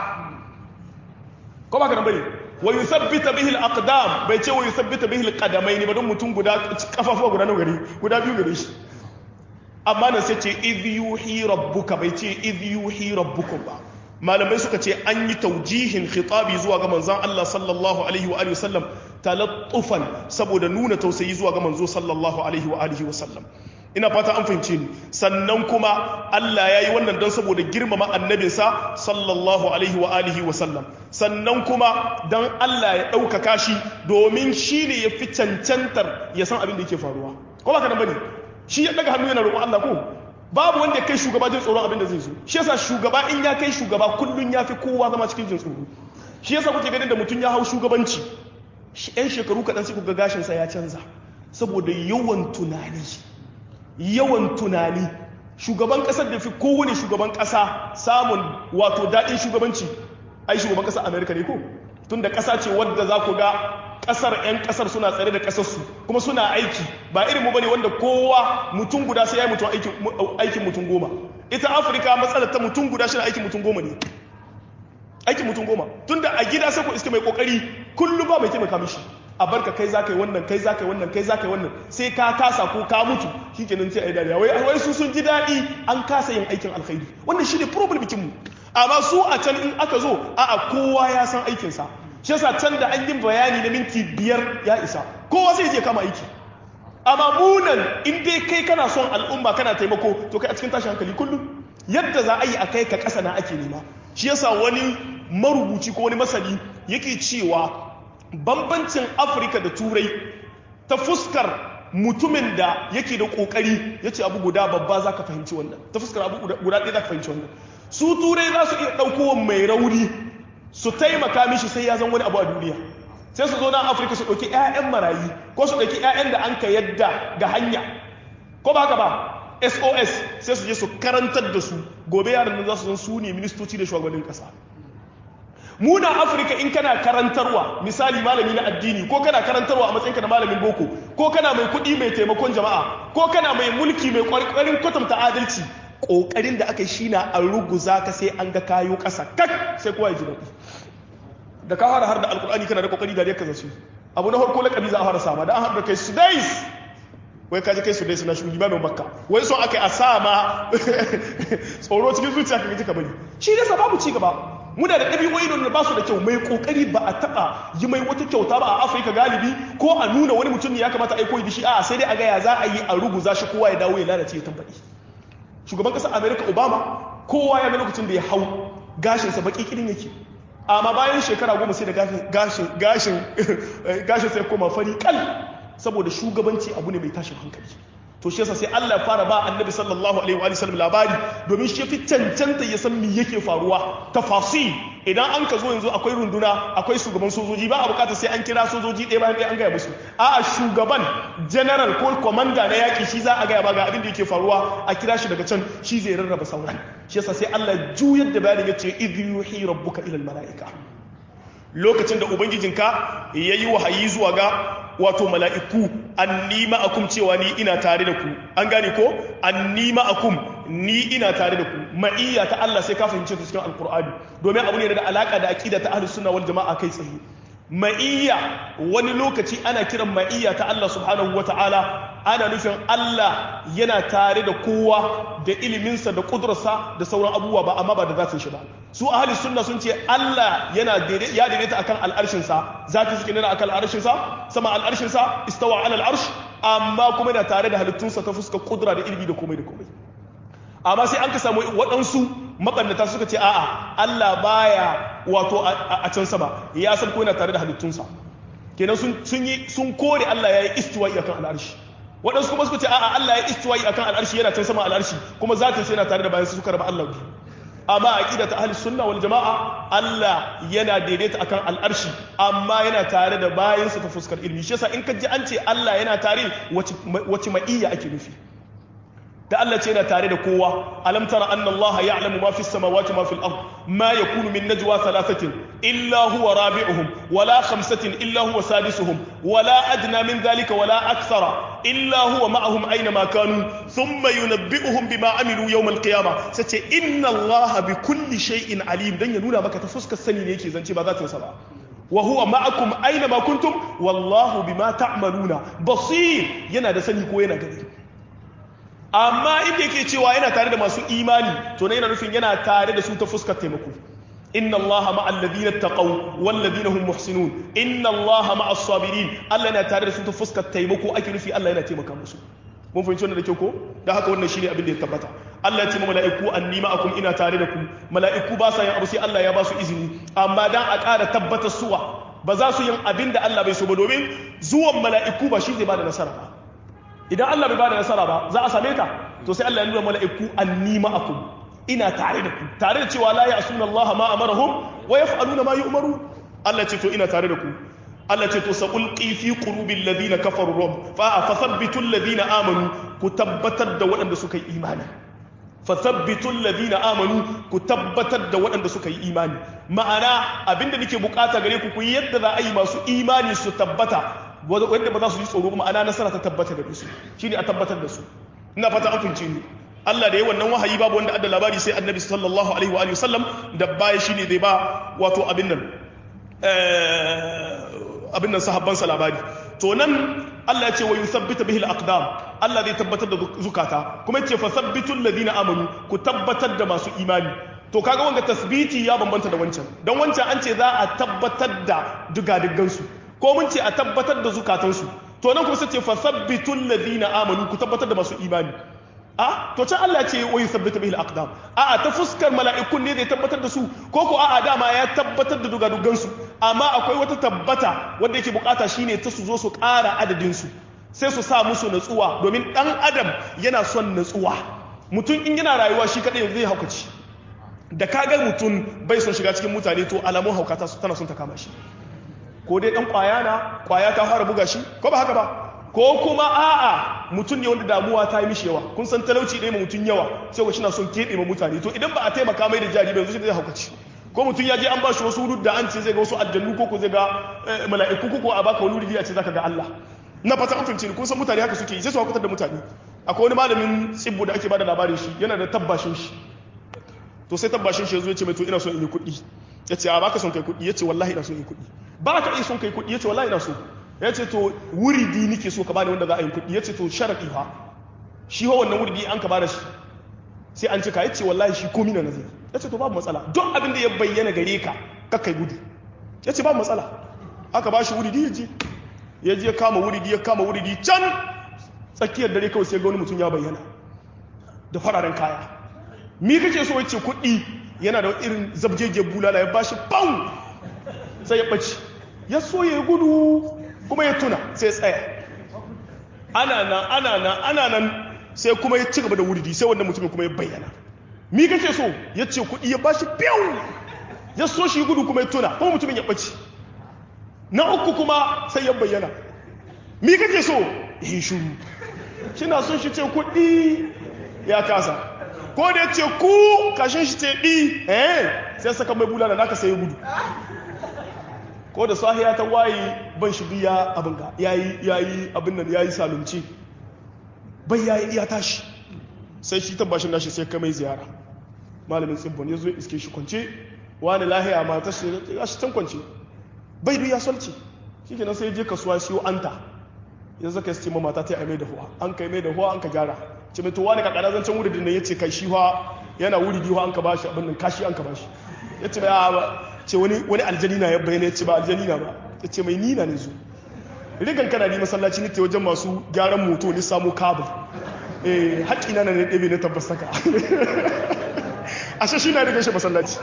A: ko ba ka nan bane wa yuthabbita bihi al-aqdam bai ce wa yuthabbita bihi al-qadamaini ba don mutum guda kafafuwa guda nawa gari guda biyu gare shi amma nan sai ce idh yuhi rabbuka bai ce idh yuhi rabbukum ba malamai suka ce an yi taujihin khitabi zuwa ga manzon Allah sallallahu alaihi wa alihi wasallam talattufan saboda nuna tausayi zuwa ga manzo sallallahu alaihi wa alihi wasallam ina fata an fahimce ni sannan kuma Allah ya yi wannan don saboda girmama annabinsa sallallahu alaihi wa alihi wasallam sannan kuma don Allah ya ɗaukaka shi domin shi ne ya fi cancantar ya san abin da yake faruwa ko ba ka nan bane shi ya daga hannu yana roƙon Allah ko babu wanda ya kai shugaba jin tsoron abin da zai zo shi yasa shugaba in ya kai shugaba kullun ya fi kowa zama cikin jin tsoro shi yasa kuke ganin da mutum ya hau shugabanci yan shekaru kaɗan sai kuga gashinsa ya canza saboda yawan tunani yawan tunani shugaban ƙasar da fi kowane shugaban ƙasa samun wato daɗin shugabanci ai shugaban ƙasar amerika ne ko tun da ƙasa ce wadda za ku ga ƙasar 'yan ƙasar suna tsare da ƙasarsu kuma suna aiki ba irin mu bane wanda kowa mutum guda sai ya yi mutum aikin mutum goma ita afirka matsalar ta mutum guda shi aikin mutum goma ne aikin mutum goma tun da a gida sai ku iska mai kokari kullum ba mai taimaka mishi a barka kai za ka yi wannan kai za ka yi wannan kai za ka yi wannan sai ka kasa ko ka mutu shi kenan sai a yi dariya wai wai su sun ji daɗi an kasa yin aikin alkhairi wannan shi ne problem bikin mu amma su a can in aka zo a'a kowa ya san aikinsa shi yasa can da an yi bayani na minti biyar ya isa kowa sai je kama aiki amma munan in dai kai kana son al'umma kana taimako to kai a cikin tashin hankali kullum yadda za a yi a kai ka ƙasa na ake nema shi yasa wani marubuci ko wani masani yake cewa bambancin afirka da turai ta fuskar mutumin da yake da ƙoƙari ya ce abu guda babba za ka fahimci wannan ta fuskar abu guda ɗaya za ka fahimci wannan su turai za su iya ɗaukowa mai rauni su taimaka mishi sai ya zan wani abu a duniya sai su zo na afirka su ɗauki 'ya'yan marayi ko su ɗauki 'ya'yan da an ka yadda ga hanya ko ba haka ba sos sai su je su karantar da su gobe yaran nan za su zan su ne ministoci da shugabannin ƙasa muna afirka in kana karantarwa misali malami na addini ko kana karantarwa a matsayinka na malamin boko ko kana mai kuɗi mai taimakon jama'a ko kana mai mulki mai ƙwarƙwarin kwatanta adalci ƙoƙarin da aka yi shi na an ruguza ka sai an ga kayo ƙasa kak sai kowa ya ji daɗi da ka fara har da alƙur'ani kana da ƙoƙari da ya kaza su abu na farko laƙabi za a fara sama da an haɗa kai su dais wai kaji kai su dais na shugaba mai makka wai son aka yi a sama tsoro cikin zuciya ka gaji ka bari shi ne babu ci gaba muna da ɗabi'o'i da ba su da kyau mai ƙoƙari ba a taɓa yi mai wata kyauta ba a afirka galibi ko a nuna wani mutum ne ya kamata a yi koyi da shi a sai dai a gaya za a yi a ruguza shi kowa ya dawo ya lalace ya tambaɗi shugaban ƙasar amerika obama kowa ya ga lokacin da ya hau gashinsa baƙi kirin yake amma bayan shekara goma sai da gashin gashin gashin sai koma fari kal saboda shugabanci abu ne mai tashin hankali to shi yasa sai Allah ya fara ba annabi sallallahu alaihi wa sallam labari domin shi fi cancanta ya san me yake faruwa tafasil idan an ka zo yanzu akwai runduna akwai shugaban sojoji ba a bukata sai an kira sojoji ɗaya bayan ɗaya an gaya musu a'a shugaban general ko commander na yaƙi shi za a gaya ba ga abin da yake faruwa a kira shi daga can shi zai rarraba sauran shi yasa sai Allah juyar da bayanin yace idh yuhi rabbuka ila malaika lokacin da ubangijinka yayi wahayi zuwa ga wato mala'iku anni ma'akum cewa ni ina tare da ku an gane ko anni ma'akum ni ina tare da ku ma'iyya ta Allah sai ka fahimce ta cikin alkur'ani domin abu ne da alaka da aqida ta ahlus sunna wal jama'a kai tsaye ma'iyya wani lokaci ana kiran ma'iyya ta Allah subhanahu wata'ala ana nufin Allah yana tare da kowa da iliminsa da kudurarsa da sauran abubuwa ba amma ba da zatin shi ba su ahli sunna sun ce Allah yana ya daidaita akan al'arshinsa zati suke nuna akan al'arshinsa sama al'arshinsa istawa ala al'arsh amma kuma yana tare da halittunsa ta fuskar kudura da ilimi da komai da komai amma sai an ka samu waɗansu maɓannata suka ce a'a Allah baya wato a can sama ya san ko yana tare da halittunsa kenan sun yi sun kore Allah ya yi istiwa'i akan al'arshi waɗansu kuma suka ce a'a Allah ya yi istiwa'i akan al'arshi yana can sama al'arshi kuma zatin sai yana tare da bayan su suka raba Allah biyu amma aqida ta ahli sunna wal jama'a Allah yana daidaita akan al'arshi amma yana tare da bayansa ta fuskar ilmi shi yasa in ka ji an ce Allah yana tare wace ma'iyya ake nufi da Allah ce yana tare da kowa alam tara anna Allah ya'lamu ma fis samawati ma fil ard ma yakunu min najwa thalathatin illa huwa rabi'uhum wala khamsatin illa huwa sadisuhum wala adna min dhalika wala akthara illa huwa ma'ahum aina ma kanu thumma yunabbi'uhum bima amilu yawm al qiyamah sace inna Allah bi kulli shay'in alim dan ya nuna maka ta fuskar sani ne yake zance ba za ta sa ba wa huwa ma'akum aina ma kuntum wallahu bima ta'maluna basir yana da sani ko yana gani amma inda yake cewa yana tare da masu imani to ne yana nufin yana tare da su ta fuskar taimako inna allaha ma'al ladina taqaw wal ladina hum muhsinun inna allaha ma'as sabirin Allah yana tare da su ta fuskar taimako ake nufi Allah yana taimaka musu mun fahimci wannan da kyau ko da haka wannan shine abin da ya tabbata Allah ya ce mala'iku anni ma'akum ina tare da ku mala'iku ba sa yin abu sai Allah ya ba su izini amma dan a ƙara tabbatar suwa ba za su yin abin da Allah bai so ba domin zuwan mala'iku ba shi zai ba da nasara ba idan Allah bai bada nasara ba za a same ta to sai Allah ya nuna mala'iku anni ma'akum ina tare da ku tare da cewa la ya'suna Allah ma amarahum wa yaf'aluna ma yu'maru Allah ce to ina tare da ku Allah ce to saqulqi fi qulubil ladina kafaru rum fa fathabbitu alladhina amanu ku tabbatar da waɗanda suka yi imani fathabbitu alladhina amanu ku tabbatar da waɗanda suka yi imani ma'ana abinda nake bukata gare ku ku yi yadda za a yi masu imani su tabbata wanda ba za su yi tsoro ma'ana nasara ta tabbata da su shine a tabbatar da su ina fata an fince ni Allah da ya wannan wahayi babu wanda adda labari sai annabi sallallahu alaihi wa sallam da baya shine zai ba wato abin nan abin nan sahabban sa labari to nan Allah ya ce wa yuthabbita bihi al-aqdam Allah zai tabbatar da zukata kuma yace fa thabbitu alladhina amanu ku tabbatar da masu imani to kaga wanga tasbiti ya bambanta da wancan dan wancan an ce za a tabbatar da dugadiggan su ko mun ce a tabbatar da zukatansu to nan kuma sai ce fasabbitu alladhina amanu ku tabbatar da masu imani a to can Allah ce wa yuthabbitu bihi al-aqdam a a ta fuskar mala'ikun ne zai tabbatar da su ko ko a a dama ya tabbatar da dugadugan su amma akwai wata tabbata wanda yake bukata shine ta su zo su ƙara adadin su sai su sa musu natsuwa domin dan adam yana son natsuwa mutum in yana rayuwa shi kadai zai haukaci da kaga mutum bai son shiga cikin mutane to alamun haukata tana son ta kama shi ko dai dan kwaya na kwaya ta fara buga shi ko ba haka ba ko kuma a'a mutum ne wanda damuwa ta yi mishi yawa kun san talauci ne ma mutum yawa sai ko na son keɓe ma mutane to idan ba a taimaka mai da jari ba yanzu shi zai haukaci ko mutum ya je an ba shi wasu wurud da an ce zai ga wasu aljannu ko ko zai ga mala'iku ko ko a baka wani wuri a ce zaka ga Allah na fata an fahimci kun san mutane haka suke yi sai su hakutar da mutane akwai wani malamin tsibbu da ake bada labarin shi yana da tabbashin shi to sai tabbashin shi ya zo ya ce mai to ina son in yi kuɗi ya ce a baka son kai kuɗi ya ce wallahi ina son in yi kuɗi ba ka iya son kai kuɗi ya ce wallahi ina so ya ce to wuridi nike so ka bani wanda za a yi kuɗi ya ce to sharaɗi fa shi ho wannan wuridi an ka bada shi sai an ce ka ya ce wallahi shi komi na nazari ya ce to babu matsala duk abin da ya bayyana gare ka kakai gudu ya ce babu matsala aka ba shi wuridi ya je ya je kama wuridi ya kama wuridi can tsakiyar dare kawai sai ga wani mutum ya bayyana da fararen kaya mi kake so ya ce kuɗi yana da irin zabjeje bulala ya bashi bau sai ya ɓace ya so ya gudu kuma ya tuna sai tsaya ana nan ana nan ana nan sai kuma ya ci gaba da wuridi sai wannan mutumin kuma ya bayyana mi kake so ya ce kuɗi ya bashi biyau ya so shi gudu kuma ya tuna kuma mutumin ya ɓace na uku kuma sai ya bayyana mi kake so ya yi shuru kina son shi ce kuɗi ya kasa ko da ya ce ku kashin shi ce ɗi eh sai saka mai bulala naka sai ya gudu ko da sahiya ta waye ban shi biya abin ga yayi yayi abin nan yayi salunci bai yayi iya tashi sai shi tabbashin nashi sai kai mai ziyara malamin tsibbon ya zo iske shi kwance wani lahiya ma ta shi ya shi can kwance bai biya solci shikenan sai je kasuwa siyo anta yanzu ka ce mata ta yi mai da huwa an kai mai da huwa an ka gyara ce mai to wani ka kada zancen wuri da ya ce kai shi huwa yana wuri biyu an ka bashi abin nan kashi an ka bashi ya ce mai a ce wani wani aljani na ya bayyana ya ce ba aljani na ba ya ce mai nina ne zo rigan kana ni masallaci ne wajen masu gyaran moto ne samu kabel eh haƙi na ne ɗebe na tabbas saka ashe shi na rigan shi masallaci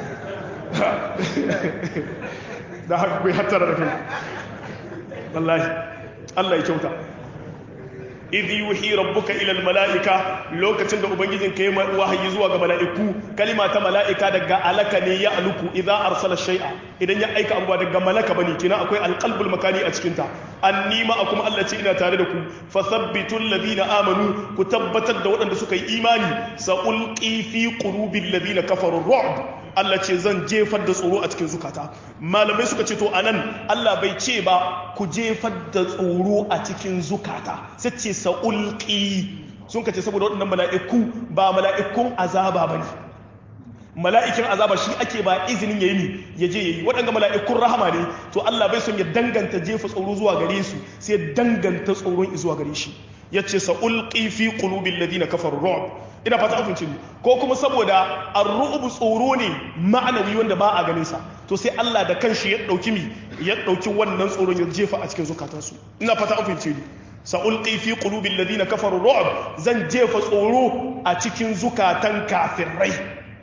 A: da haka kai hattara da kai wallahi Allah ya kyauta idh yuhi rabbuka ila almalaika lokacin da ubangijin ka yi wahayi zuwa ga mala'iku kalima ta mala'ika daga alaka ne ya aluku idza arsala shay'a idan ya aika abuwa daga malaka bane kina akwai alqalbul makani a cikin ta annima akum Allah ce ina tare da ku fathabbitu alladhina amanu ku tabbatar da waɗanda suka yi imani sa'ulqi fi qulubil ladina kafaru ru'b Allah ce zan jefar da tsoro a cikin zukata malamai suka ce to anan Allah bai ce ba ku jefar da tsoro a cikin zukata sai ce sa'ulqi sun kace saboda waɗannan mala'iku ba mala'ikun azaba bane mala'ikin azaba shi ake ba izinin yayi ni ya je yayi waɗanda mala'ikun rahama ne to Allah bai son ya danganta jefa tsoro zuwa gare su sai danganta tsoron zuwa gare shi yace sa'ulqi fi qulubil ladina kafaru ru'b ina fata an fince ko kuma saboda ar-ru'b tsoro ne ma'anawi wanda ba a ganin sa to sai Allah da kanshi ya dauki mi ya dauki wannan tsoron ya jefa a cikin zukatansu ina fata an fince ni sa'ulqi fi qulubil ladina kafaru ru'b zan jefa tsoro a cikin zukatan kafirai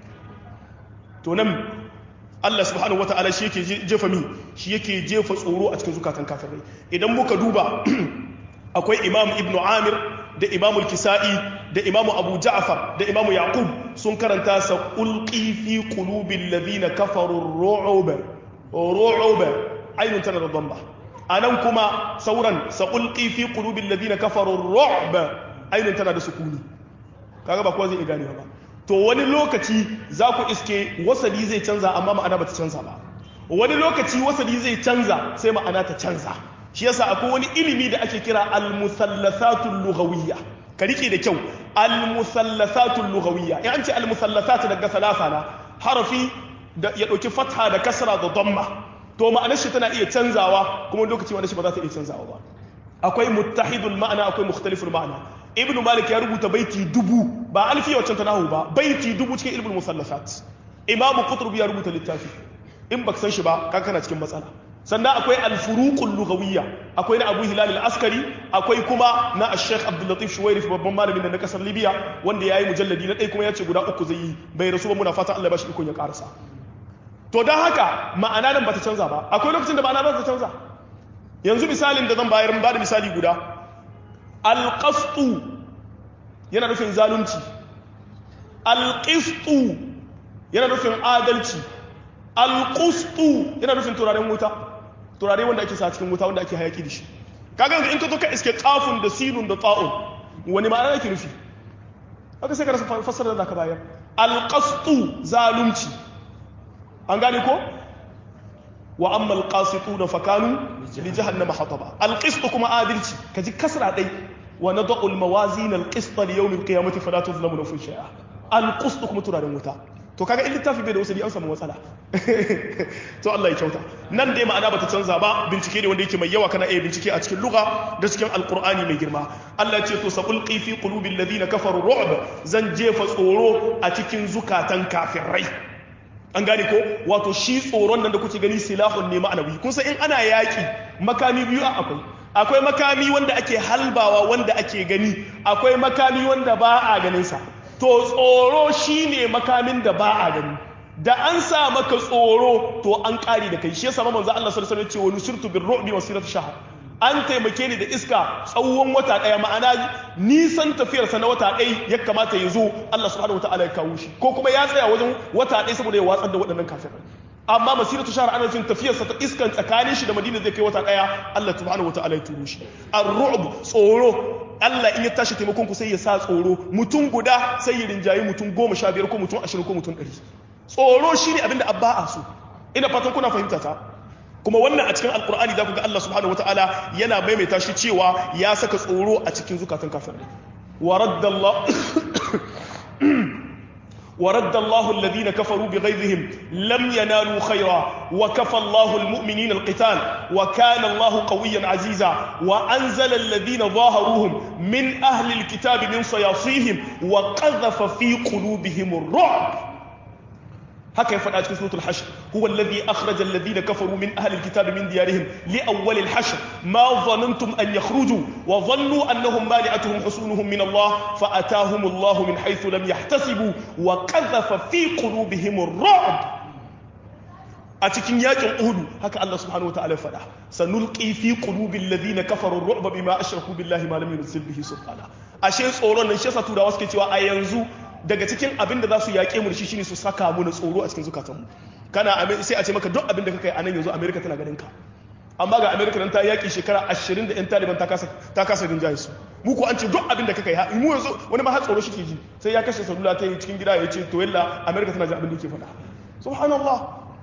A: to nan Allah subhanahu wata'ala shi yake jefa mi shi yake jefa tsoro a cikin zukatan kafirai idan muka duba akwai imam ibn amir da imam al-kisa'i da imam abu ja'far da imam yaqub sun karanta sa ulqi fi qulubil ladina kafaru ru'uba ru'uba ainun tana da damba anan kuma sauran sa ulqi fi qulubil ladina kafaru ru'ba ainun tana da sukuni kaga ba kowa zai gane ba to wani lokaci za ku iske wasali zai canza amma ma'ana ba ta canza ba wani lokaci wasali zai canza sai ma'ana ta canza shi yasa akwai wani ilimi da ake kira al-musallasatul lughawiyya ka rike da kyau al-musallasatul lughawiyya in an ce al-musallasat daga salasa na harafi da ya dauki fatha da kasra da damma to ma'anar shi tana iya canzawa kuma lokaci ma'anar shi ba za ta iya canzawa ba akwai muttahidul ma'ana akwai mukhtaliful ma'ana ibn malik ya rubuta baiti dubu ba alfiya wacce ta nahu ba baiti dubu cikin ilmul musallasat imam qutb ya rubuta littafi in baka san shi ba kan kana cikin matsala sannan akwai alfuruqul lughawiyya akwai na abu hilal al-askari akwai kuma na ash-sheikh abdul latif shuwairif babban malamin da na kasar libya wanda yayi mujalladi na ɗaya kuma ya ce guda uku zai yi bai rasu ba muna fata Allah ya bashi ikon ya karasa to dan haka ma'ana nan bata canza ba akwai lokacin da ma'ana ba ta canza yanzu misalin da zan bayar ba da misali guda alƙastu yana nufin zalunci alƙistu yana nufin adalci alƙustu yana nufin turaren wuta turare wanda ake sa cikin wuta wanda ake hayaki da shi kaga yanzu in ka zo ka iske kafin da sinun da ta'un wani ma'ana yake nufi haka sai ka rasa fassara da ka bayar alƙastu zalunci an gane ko wa amma alqasituna fakanu li jahannama hataba alqist kuma adalci kaji kasra dai wa nad'u almawazin alqist li yawm alqiyamati fala tuzlamu nafsun shay'a alqist kuma turaren wuta to kaga in littafi bai da wasali an samu matsala to Allah ya kyauta nan dai ma'ana bata canza ba bincike ne wanda yake mai yawa kana iya bincike a cikin lugha da cikin alqur'ani mai girma Allah ya ce to saqulqi fi qulubil ladina kafaru ru'b zan jefa tsoro a cikin zukatan kafirai an gane ko wato shi tsoron nan da kuke gani silahun ne ma'anawi kun san in ana yaki makami biyu a akwai akwai makami wanda ake halbawa wanda ake gani akwai makami wanda ba a ganin sa to tsoro shine makamin da ba a gani da an sa maka tsoro to an kare da kai shi yasa manzo Allah sallallahu alaihi wasallam ya ce wa nusirtu bir ru'bi masiratu shahr an taimake ni da iska tsawon wata ɗaya ma'ana nisan tafiyarsa na wata ɗaya ya kamata ya zo Allah subhanahu wataala ya kawo shi ko kuma ya tsaya wajen wata ɗaya saboda ya watsar da waɗannan kafirai amma masiratu shahar ana nufin tafiyarsa ta iskan tsakanin shi da madina zai kai wata ɗaya Allah subhanahu wataala ya turo shi ar-ru'b tsoro Allah in ya tashi taimakon ku sai ya sa tsoro mutum guda sai ya rinjayi mutum goma sha biyar ko mutum ashirin ko mutum ɗari tsoro shine abinda abba a so ina fatan kuna fahimta ta kuma wannan a cikin alkur'ani za ku ga Allah subhanahu wataala yana maimaita shi cewa ya saka tsoro a cikin zukatan kafirai wa raddallahu ورد الله الذين كفروا بغيظهم لم ينالوا خيرا وكفى الله المؤمنين القتال وكان الله قويا عزيزا وأنزل الذين ظاهروهم من أهل الكتاب من صياصيهم وقذف في قلوبهم الرعب haka ya faɗa cikin suratul hashr huwa alladhi akhraja alladhina kafaru min ahli alkitabi min diyarihim li awwal alhashr ma dhanantum an yakhruju wa dhannu annahum mani'atuhum husunuhum min Allah fa atahum Allah min haythu lam yahtasibu wa qadhafa fi qulubihim ar-ru'b a cikin yakin Uhud haka Allah subhanahu wa ta'ala ya faɗa sanulqi fi qulubil ladhina kafaru ar-ru'ba bima ashraku billahi ma lam yunzil bihi sultana ashe tsoron nan shi yasa turawa suke cewa a yanzu daga cikin abin da za su yaƙe mu da shi shine su saka mu na tsoro a cikin zukatanmu kana sai a ce maka duk abin da kaka yi a nan yanzu amerika tana ganin ka amma ga amerika nan ta yaƙi shekara ashirin da 'yan taliban ta kasa rinjaye su mu ko an ce duk abin da kaka yi mu yanzu wani ma har tsoro shi ke ji sai ya kashe salula ta yi cikin gida ya ce to yalla amerika tana jin abin da yake faɗa subhanallah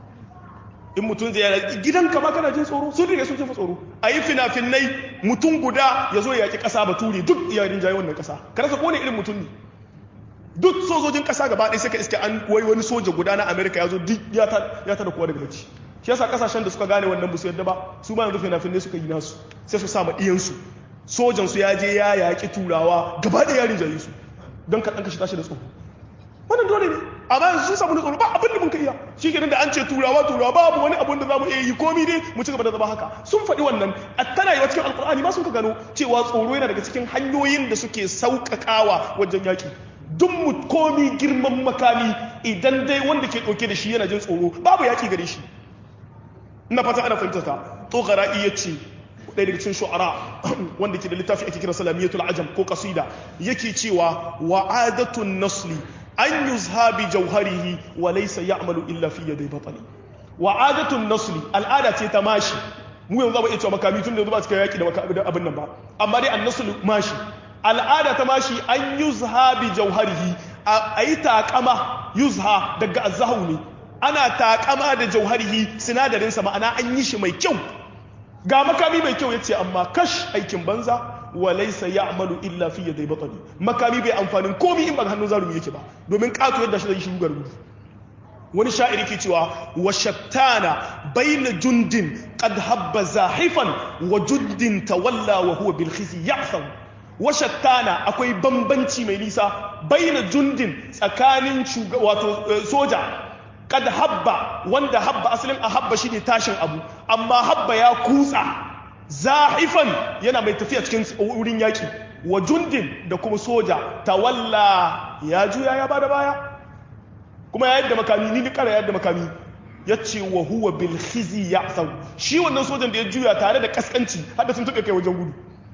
A: in mutum zai yana gidanka ma kana jin tsoro sun riga sun jefa tsoro a yi fina-finai mutum guda ya zo ya yaƙi ƙasa bature duk ya rinjaye wannan ƙasa ka rasa kone irin mutum ne duk sojojin kasa gaba ɗaya sai ka iske an wai wani soja guda na amerika ya zo duk ya tada kowa daga bacci shi yasa kasashen da suka gane wannan musu yadda ba su ma yanzu fina-finai suka yi nasu sai su sama ɗiyansu sojan su ya je ya yaƙi turawa gaba ɗaya yarin jayi su don ka ɗanka shi tashi da tsoro wannan dole ne amma yanzu sun samu da tsoro ba abin da mun ka iya shi kenan da an ce turawa turawa babu wani abin da za mu iya yi komi dai mu ci gaba da zama haka sun faɗi wannan a tana yi cikin alkur'ani ma sun ka gano cewa tsoro yana daga cikin hanyoyin da suke sauƙaƙawa wajen yaƙi duk mu komi girman makami idan dai wanda ke ɗauke da shi yana jin tsoro babu yaƙi gare shi ina fata ana fahimta ta tsogara iya ce ɗaya daga cikin shu'ara wanda ke da littafi ake kira salamiyatul ajam ko kasida yake cewa wa'adatun nasli an yuzha bi jauharihi wa laysa ya'malu illa fi yaday batali wa'adatun nasli al'ada ce ta mashi mu yanzu ba iya cewa makami tun da yanzu ba cikin yaƙi da abin nan ba amma dai an-naslu mashi al'ada ta mashi an yuzha bi jauharihi a yi taƙama yuzha daga azahu ne ana taƙama da jauharihi sinadarinsa ma'ana an yi shi mai kyau ga makami mai kyau ya ce amma kash aikin banza wa laisa ya amalu illa fiye da batani makami bai amfanin komi in ba hannun zarumi yake ba domin ƙato yadda shi zai shi gugar gudu wani sha'iri ke cewa wa shattana baina jundin qad habba zahifan wa jundin tawalla wa huwa bil khizi ya'tham washattana akwai bambanci mai nisa baina jundin tsakanin wato soja kad habba wanda habba asalin a habba shine tashin abu amma habba ya kutsa zahifan yana mai tafiya cikin wurin yaki wa jundin da kuma soja tawalla ya juya ya bada baya kuma ya yadda makami ni ni kara yadda makami ya ce wa huwa bil khizi ya'tham shi wannan sojan da ya juya tare da kaskanci har da sun tuka kai wajen gudu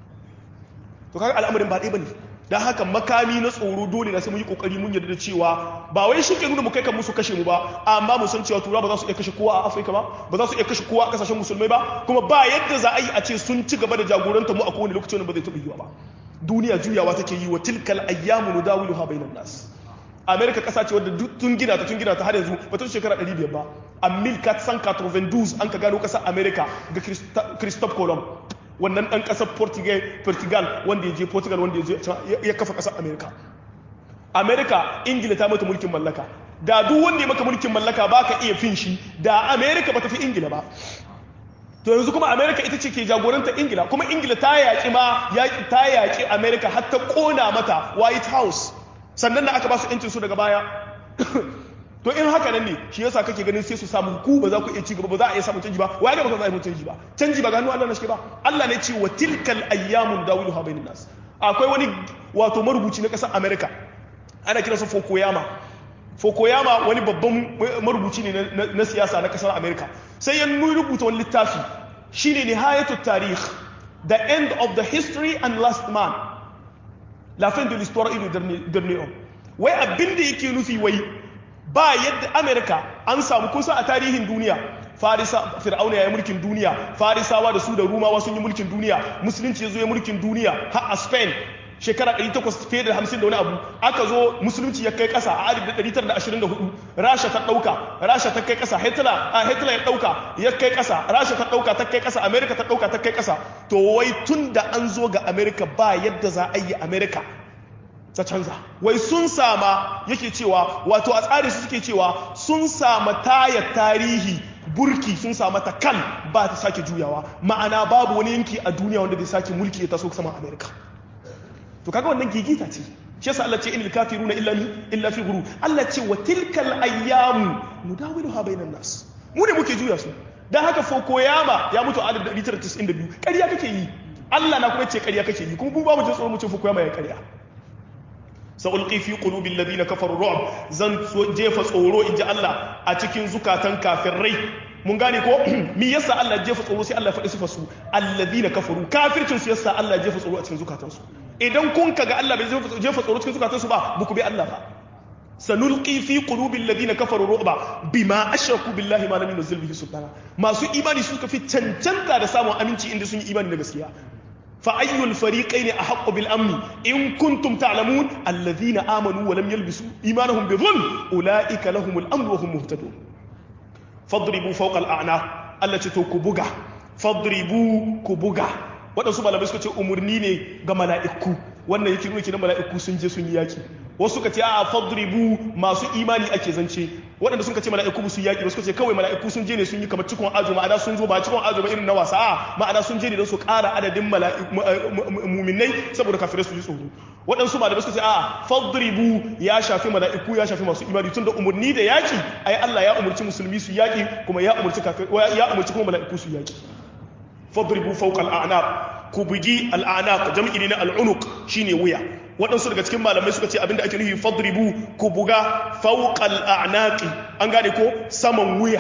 A: to kaga al'amarin ba ɗaya bane dan haka makami na tsoro dole na sai mu yi kokari mun yarda da cewa ba wai shi ke nuna mu kai kan musu kashe mu ba amma mu san cewa tura ba za su iya kashe kowa a Afirka ba ba za su iya kashe kowa a kasashen musulmai ba kuma ba yadda za a yi a ce sun ci gaba da jagoranta mu a kowane lokaci wanda ba zai taɓa yiwa ba duniya juyawa take yi wa tilkal ayyamu nudawiluha bainan nas America kasa ce wadda tun gina ta tun gina ta har yanzu ba ta shekara 500 ba a 1492 an ka gano kasar America ga Christophe Colomb wannan ɗan ƙasar portugal wanda ya je portugal wanda ya kafa ƙasar amerika amerika ingila ta mata mulkin mallaka da duk wanda ya maka mulkin mallaka ba ka iya fin shi da amerika ba ta fi ingila ba to yanzu kuma amerika ita ce ke jagoranta ingila kuma ingila ta yaƙi ma ta yaƙi amerika har ta ƙona mata white house sannan da aka ba su 'yancin su daga baya to in haka nan ne shi yasa kake ganin sai su samu ku ba za ku iya ci gaba ba za a iya samu canji ba wai ga ba za a yi canji ba canji ba ga hannu Allah na shi ba Allah ne ce wa tilkal ayyamun dawiluha bainan nas akwai wani wato marubuci na kasar America ana kiransa Fukuyama Fukuyama wani babban marubuci ne na siyasa na kasar America sai ya rubuta wani littafi shine nihayatut tarikh the end of the history and last man la fin de l'histoire et le dernier homme wai abin da yake nufi wai ba yadda america an samu kusa a tarihin duniya farisa fir'auna ya yi mulkin duniya farisawa da su da rumawa sun yi mulkin duniya musulunci ya zo ya mulkin duniya har a spain shekara 800 fiye da 50 da wani abu aka zo musulunci ya kai kasa a 1924 rasha ta dauka rasha ta kai kasa hitler a hitler ya dauka ya kai kasa rasha ta dauka ta kai kasa america ta dauka ta kai kasa to wai tun da an zo ga america ba yadda za a yi america ta canza wai sun sama yake cewa wato a tsari su suke cewa sun sama taya tarihi burki sun sa mata kan ba ta sake juyawa ma'ana babu wani yanki a duniya wanda zai sake mulki ya taso sama america to kaga wannan gigita ce shi yasa Allah ce inil kafiruna illa illa fi ghurur Allah ce wa tilkal ayyamu nudawiluha bainan nas mu ne muke juya su dan haka Fukuyama ya mutu a 1992 ƙarya kake yi Allah na kuma ce ƙarya kake yi kuma mu ba mu jin tsoro mu ce Fukuyama ya ƙarya sa'ulqi fi qulubi alladhina kafaru ru'b zan jefa tsoro inji Allah a cikin zukatan kafirai mun gane ko mi yasa Allah jefa tsoro sai Allah faɗi sifar su alladhina kafaru kafircin su yasa Allah jefa tsoro a cikin zukatan su idan kun kaga Allah bai jefa tsoro cikin zukatan su ba buku bi Allah ba sanulqi fi qulubi alladhina kafaru ru'ba bima ashraku billahi ma lam yunzil bihi sultana masu imani suka fi cancanta da samun aminci inda sun yi imani da gaskiya فأي الفريقين أحق بالأمن إن كنتم تعلمون الذين آمنوا ولم يلبسوا إيمانهم بظلم أولئك لهم الأمن وهم مهتدون فاضربوا فوق الأعناق التي تكبغا فاضربوا كبغا waɗansu malamai suka ce umarni ne ga mala'iku wannan yake nuna kenan mala'iku sun je sun yi yaki wasu suka ce a fadribu masu imani ake zance waɗanda suka ce mala'iku su yaki wasu suka ce kawai mala'iku sun je ne sun yi kamar cikon ajo ma'ana sun zo ba cikon ajo ba irin na wasa a ma'ana sun je ne don su ƙara adadin muminai saboda kafirai su ji tsoro waɗansu malamai suka ce a fadribu ya shafi mala'iku ya shafi masu imani tun da umarni da yaki ai Allah ya umarci musulmi su yaki kuma ya umarci ya umarci kuma mala'iku su yaki fadribu fawqa al'anaq ku bugi al'anaq jam'i ne na al'unuq shine wuya waɗansu daga cikin malamai suka ce abinda ake nufi fadribu ku buga fawqa al'anaqi an gane ko saman wuya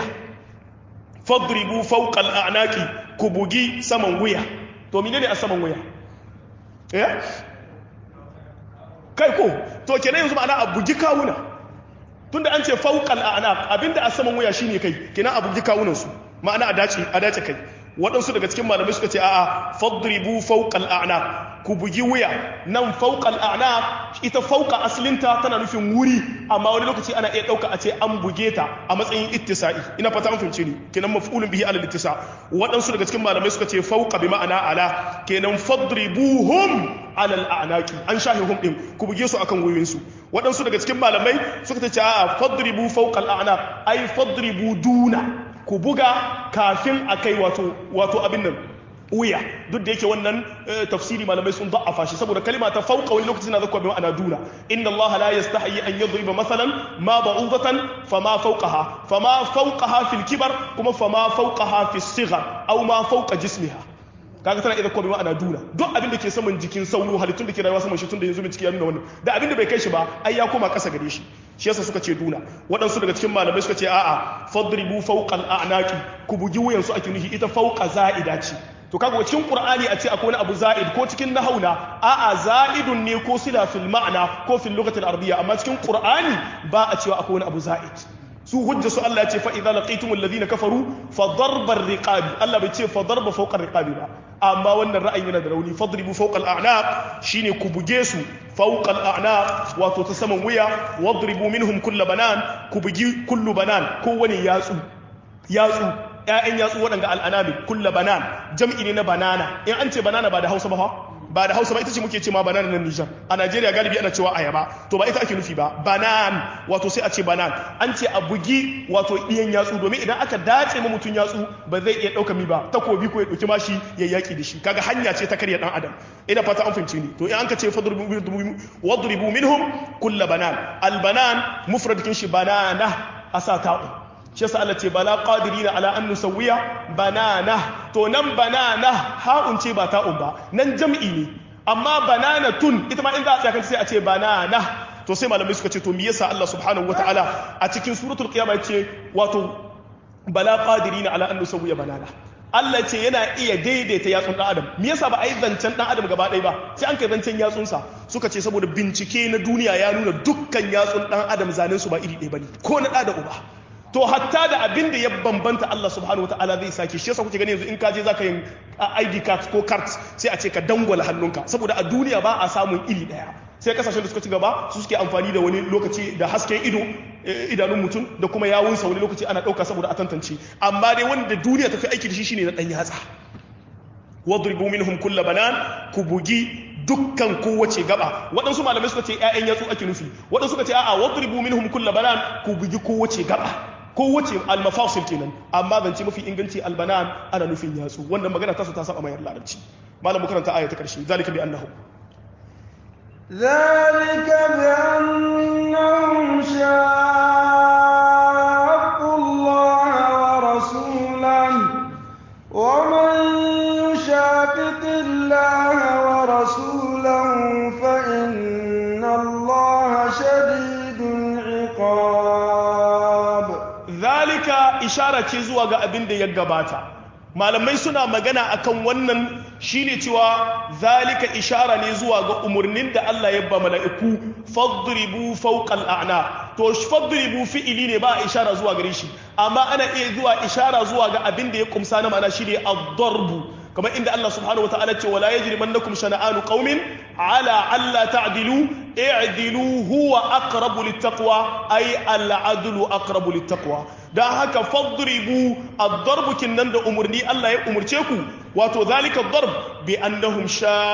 A: fadribu fawqa al'anaqi ku bugi saman wuya to menene a saman wuya eh kai ko to kenan yanzu ma'ana a bugi kawuna tunda an ce fawqa al'anaq abinda a saman wuya shine kai kenan a bugi kawunan su ma'ana a dace a dace kai waɗansu daga cikin malamai suka ce a'a fadribu fawqal a'naq ku bugi wuya nan fawqal a'naq ita fawqa aslinta tana nufin wuri amma wani lokaci ana iya ɗauka a ce an buge ta a matsayin ittisa'i ina fata an fahimce ni kenan maf'ulun bihi ala ittisa waɗansu daga cikin malamai suka ce fawqa bi ma'ana ala kenan fadribuhum ala al'anaqi an shahi hum din ku buge su akan wuyoyin su waɗansu daga cikin malamai suka ce a'a fadribu fawqal a'naq ai fadribu duna ku buga kafin a kai wato abin nan wuya duk da yake wannan tafsiri malamai sun da'afa shi saboda kalima ta fauka wani lokaci na zakwa bi ma'ana duna inna allaha la yastahi an yadriba masalan ma ba'udatan fama fawqaha fama fawqaha fil kibar kuma fama fawqaha fis sighar aw ma fawqa jismiha kaga tana idan kuma bi ma'ana duna duk abin da ke saman jikin sauro halittun da ke rayuwa saman shi tun da yanzu bincike ya nuna wannan da abin da bai kai shi ba ai ya koma kasa gare shi shi yasa suka ce duna waɗansu daga cikin malamai suka ce a'a fadribu fawqal a'naqi ku bugi wuyan su ake nufi ita fawqa za'ida ce to kaga cikin qur'ani a ce akwai wani abu za'id ko cikin nahawna a'a za'idun ne ko sila fil ma'na ko fil lughati al-arabiyya amma cikin qur'ani ba a cewa akwai wani abu za'id su hujja su Allah ya ce fa idza laqitumul ladina kafaru fa darbar riqabi Allah bai ce fa darba fawqa riqabi ba amma wannan ra'ayin yana da rauni fadribu fawqa al-a'naq shine ku buge su fawqa al-a'naq wato ta saman wuya wadribu minhum kull banan ku bugi kullu banan ko wani yatsu yatsu ƴaƴan yatsu waɗanda al'anami kulla banan jam'i ne na banana in an ce banana ba da Hausa ba fa ba da hausa ba ita ce muke ce ma banan nan Nijar a Najeriya galibi ana cewa ayaba to ba ita ake nufi ba banan wato sai a ce banan an ce a bugi wato iyan yatsu domin idan aka dace ma mutum yatsu ba zai iya ɗauka mi ba takobi ko ya ɗauki mashi ya yaki da shi kaga hanya ce ta karya ɗan adam ina fata an fahimci ni to in an ka ce wadribu minhum kulla banan albanan mufradikin shi banana asa ta'u shi yasa Allah ce bala qadirina ala an nusawwiya banana to nan banana ha'un ce ba ta'un ba nan jam'i ne amma bananatun ita ma in za a tsaya sai a ce banana to sai malamai suka ce to me yasa Allah subhanahu wataala a cikin suratul qiyamah yace wato bala qadirina ala an nusawwiya banana Allah ce yana iya daidaita yatsun dan adam me yasa ba a yi zancen dan adam gaba ɗaya ba sai an kai zancen yatsunsa suka ce saboda bincike na duniya ya nuna dukkan yatsun dan adam zanen su ba iri ɗaya bane ko na da uba to hatta da abin da ya bambanta Allah subhanahu wataala zai sake shi yasa kuke gani yanzu in ka je zaka yin ID card ko card sai a ce ka dangwala hannunka saboda a duniya ba a samun iri daya sai kasashen da suka ci gaba su suke amfani da wani lokaci da hasken ido idanun mutum da kuma yawunsa wani lokaci ana dauka saboda a tantance amma dai wanda duniya ta fi aiki da shi shine na dan yatsa wadribu minhum kull banan ku bugi dukkan kowace gaba waɗansu malamai suka ce ƴaƴan yatsu ake nufi waɗansu suka ce a'a wadribu minhum kull banan ku bugi kowace gaba kowace almafasil kenan amma zance mafi inganci albanan ana nufin yatsu wannan magana ta su ta saba mayar larabci malam karanta aya ta karshe zalika bi annahu
B: ذلك بأنهم شاقوا الله ورسوله ومن يشاقق الله ورسوله فإن الله شديد العقاب
A: zalika ishara ce zuwa ga abin da ya gabata malamai suna magana akan wannan shine cewa zalika ishara ne zuwa ga umarnin da Allah ya ba mala'iku fadribu fawqal a'na to fadribu fi'ili ne ba a ishara zuwa gare shi amma ana iya zuwa ishara zuwa ga abin da ya kumsa na ma'ana shine ad-darbu kamar inda Allah subhanahu wataala ce wala yajrimannakum shana'anu qaumin ala alla ta'dilu i'dilu huwa aqrabu littaqwa ay al-'adlu aqrabu littaqwa dan haka fadribu ad-darbu kinnan da umurni Allah ya umurce ku wato zalika ad-darb bi annahum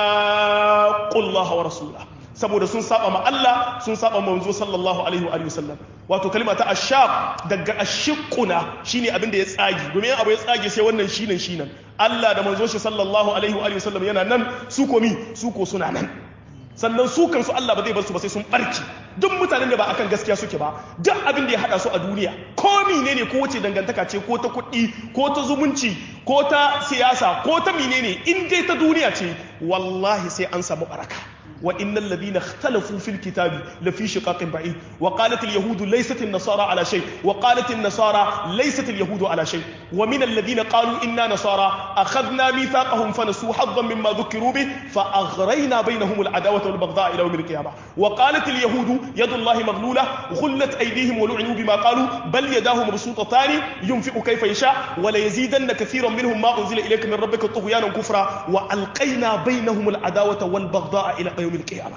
A: shaqqu Allah wa rasulahu saboda sun saba ma Allah sun saba manzo sallallahu alaihi wa alihi wasallam wato kalma ta ashaq daga ashiquna shine abin da ya tsage domin abu ya tsage sai wannan shinan shinan Allah da manzo shi sallallahu alaihi wa alihi wasallam yana nan su komi su ko suna nan sannan su kansu Allah ba zai bar su ba sai sun barki duk mutanen da ba akan gaskiya suke ba duk abin da ya hada su a duniya ko menene ko wace dangantaka ce ko ta kuɗi ko ta zumunci ko ta siyasa ko ta menene in dai ta duniya ce wallahi sai an samu baraka وإن الذين اختلفوا في الكتاب لفي شقاق بعيد وقالت اليهود ليست النصارى على شيء وقالت النصارى ليست اليهود على شيء ومن الذين قالوا إنا نصارى أخذنا ميثاقهم فنسوا حظا مما ذكروا به فأغرينا بينهم العداوة والبغضاء إلى يوم القيامة وقالت اليهود يد الله مغلولة غلت أيديهم ولعنوا بما قالوا بل يداه مبسوطتان ينفق كيف يشاء وليزيدن كثيرا منهم ما أنزل إليك من ربك طغيانا كفرا وألقينا بينهم العداوة والبغضاء إلى يوم القيامة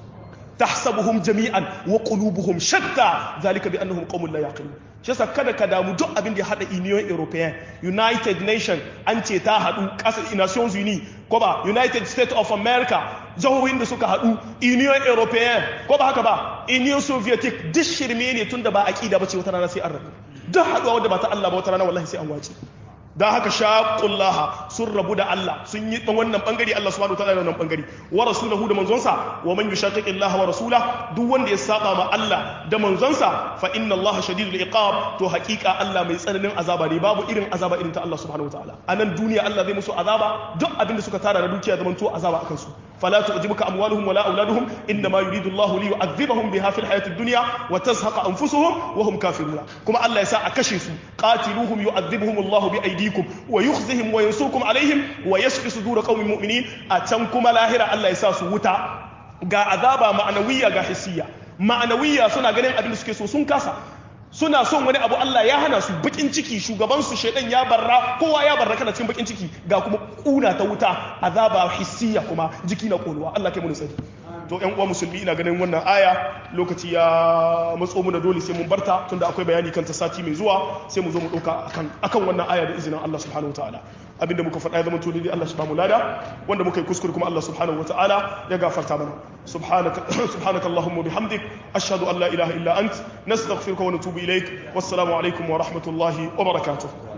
A: تحسبهم جميعا وقلوبهم شتى ذلك بأنهم قوم لا يعقلون shi yasa kada ka damu duk abin da ya hada Union European United Nation an ce ta hadu kasar Nations Unies ko ba United States of America jihohin da suka hadu Union European ko ba haka ba Union Sovietic duk shirme ne tunda ba aqida bace wata rana sai an rabu duk haduwa wanda ba ta Allah ba wata rana wallahi sai an wace don haka shaqullaha sun rabu da Allah sun yi wannan bangare Allah subhanahu wataala da wannan bangare wa rasulahu da manzonsa wa man yushaqiqillaha wa rasula duk wanda ya saba ma Allah da manzonsa fa inna Allah shadidul iqab to hakika Allah mai tsananin azaba ne babu irin azaba irin ta Allah subhanahu wataala a nan duniya Allah zai musu azaba duk abin da suka tara da dukiya zaman to azaba akan su فلا تعجبك أموالهم ولا أولادهم إنما يريد الله ليعذبهم بها في الحياة الدنيا وتزهق أنفسهم وهم كافرون كما الله يساء كشف قاتلوهم يعذبهم الله بأيديكم ويخزهم وينصركم عليهم ويشفي صدور قوم مؤمنين أتنكم لاهرة الله يساء سوتا ga azaba ma'anawiya ga hissiya ma'anawiya suna ganin abin da suke so sun kasa suna son wani abu Allah ya hana su bakin ciki shugaban su shedan ya barra kowa ya barra kana cikin bakin ciki ga kuma kuna ta wuta azaba hissiya kuma jiki na konuwa Allah kai mu tsari to ƴan uwa musulmi ina ganin wannan aya lokaci ya matso mu da dole sai mun barta tunda akwai bayani kan ta sati mai zuwa sai mu zo mu dauka akan akan wannan aya da izinin Allah subhanahu wataala abinda muka faɗa ya zama to dai Allah subhanahu lada wanda muka yi kuskure kuma Allah subhanahu wataala ya gafarta mana subhanaka subhanaka allahumma bihamdik ashhadu an la ilaha illa ant nastaghfiruka wa natubu ilaik wassalamu alaikum wa rahmatullahi wa barakatuh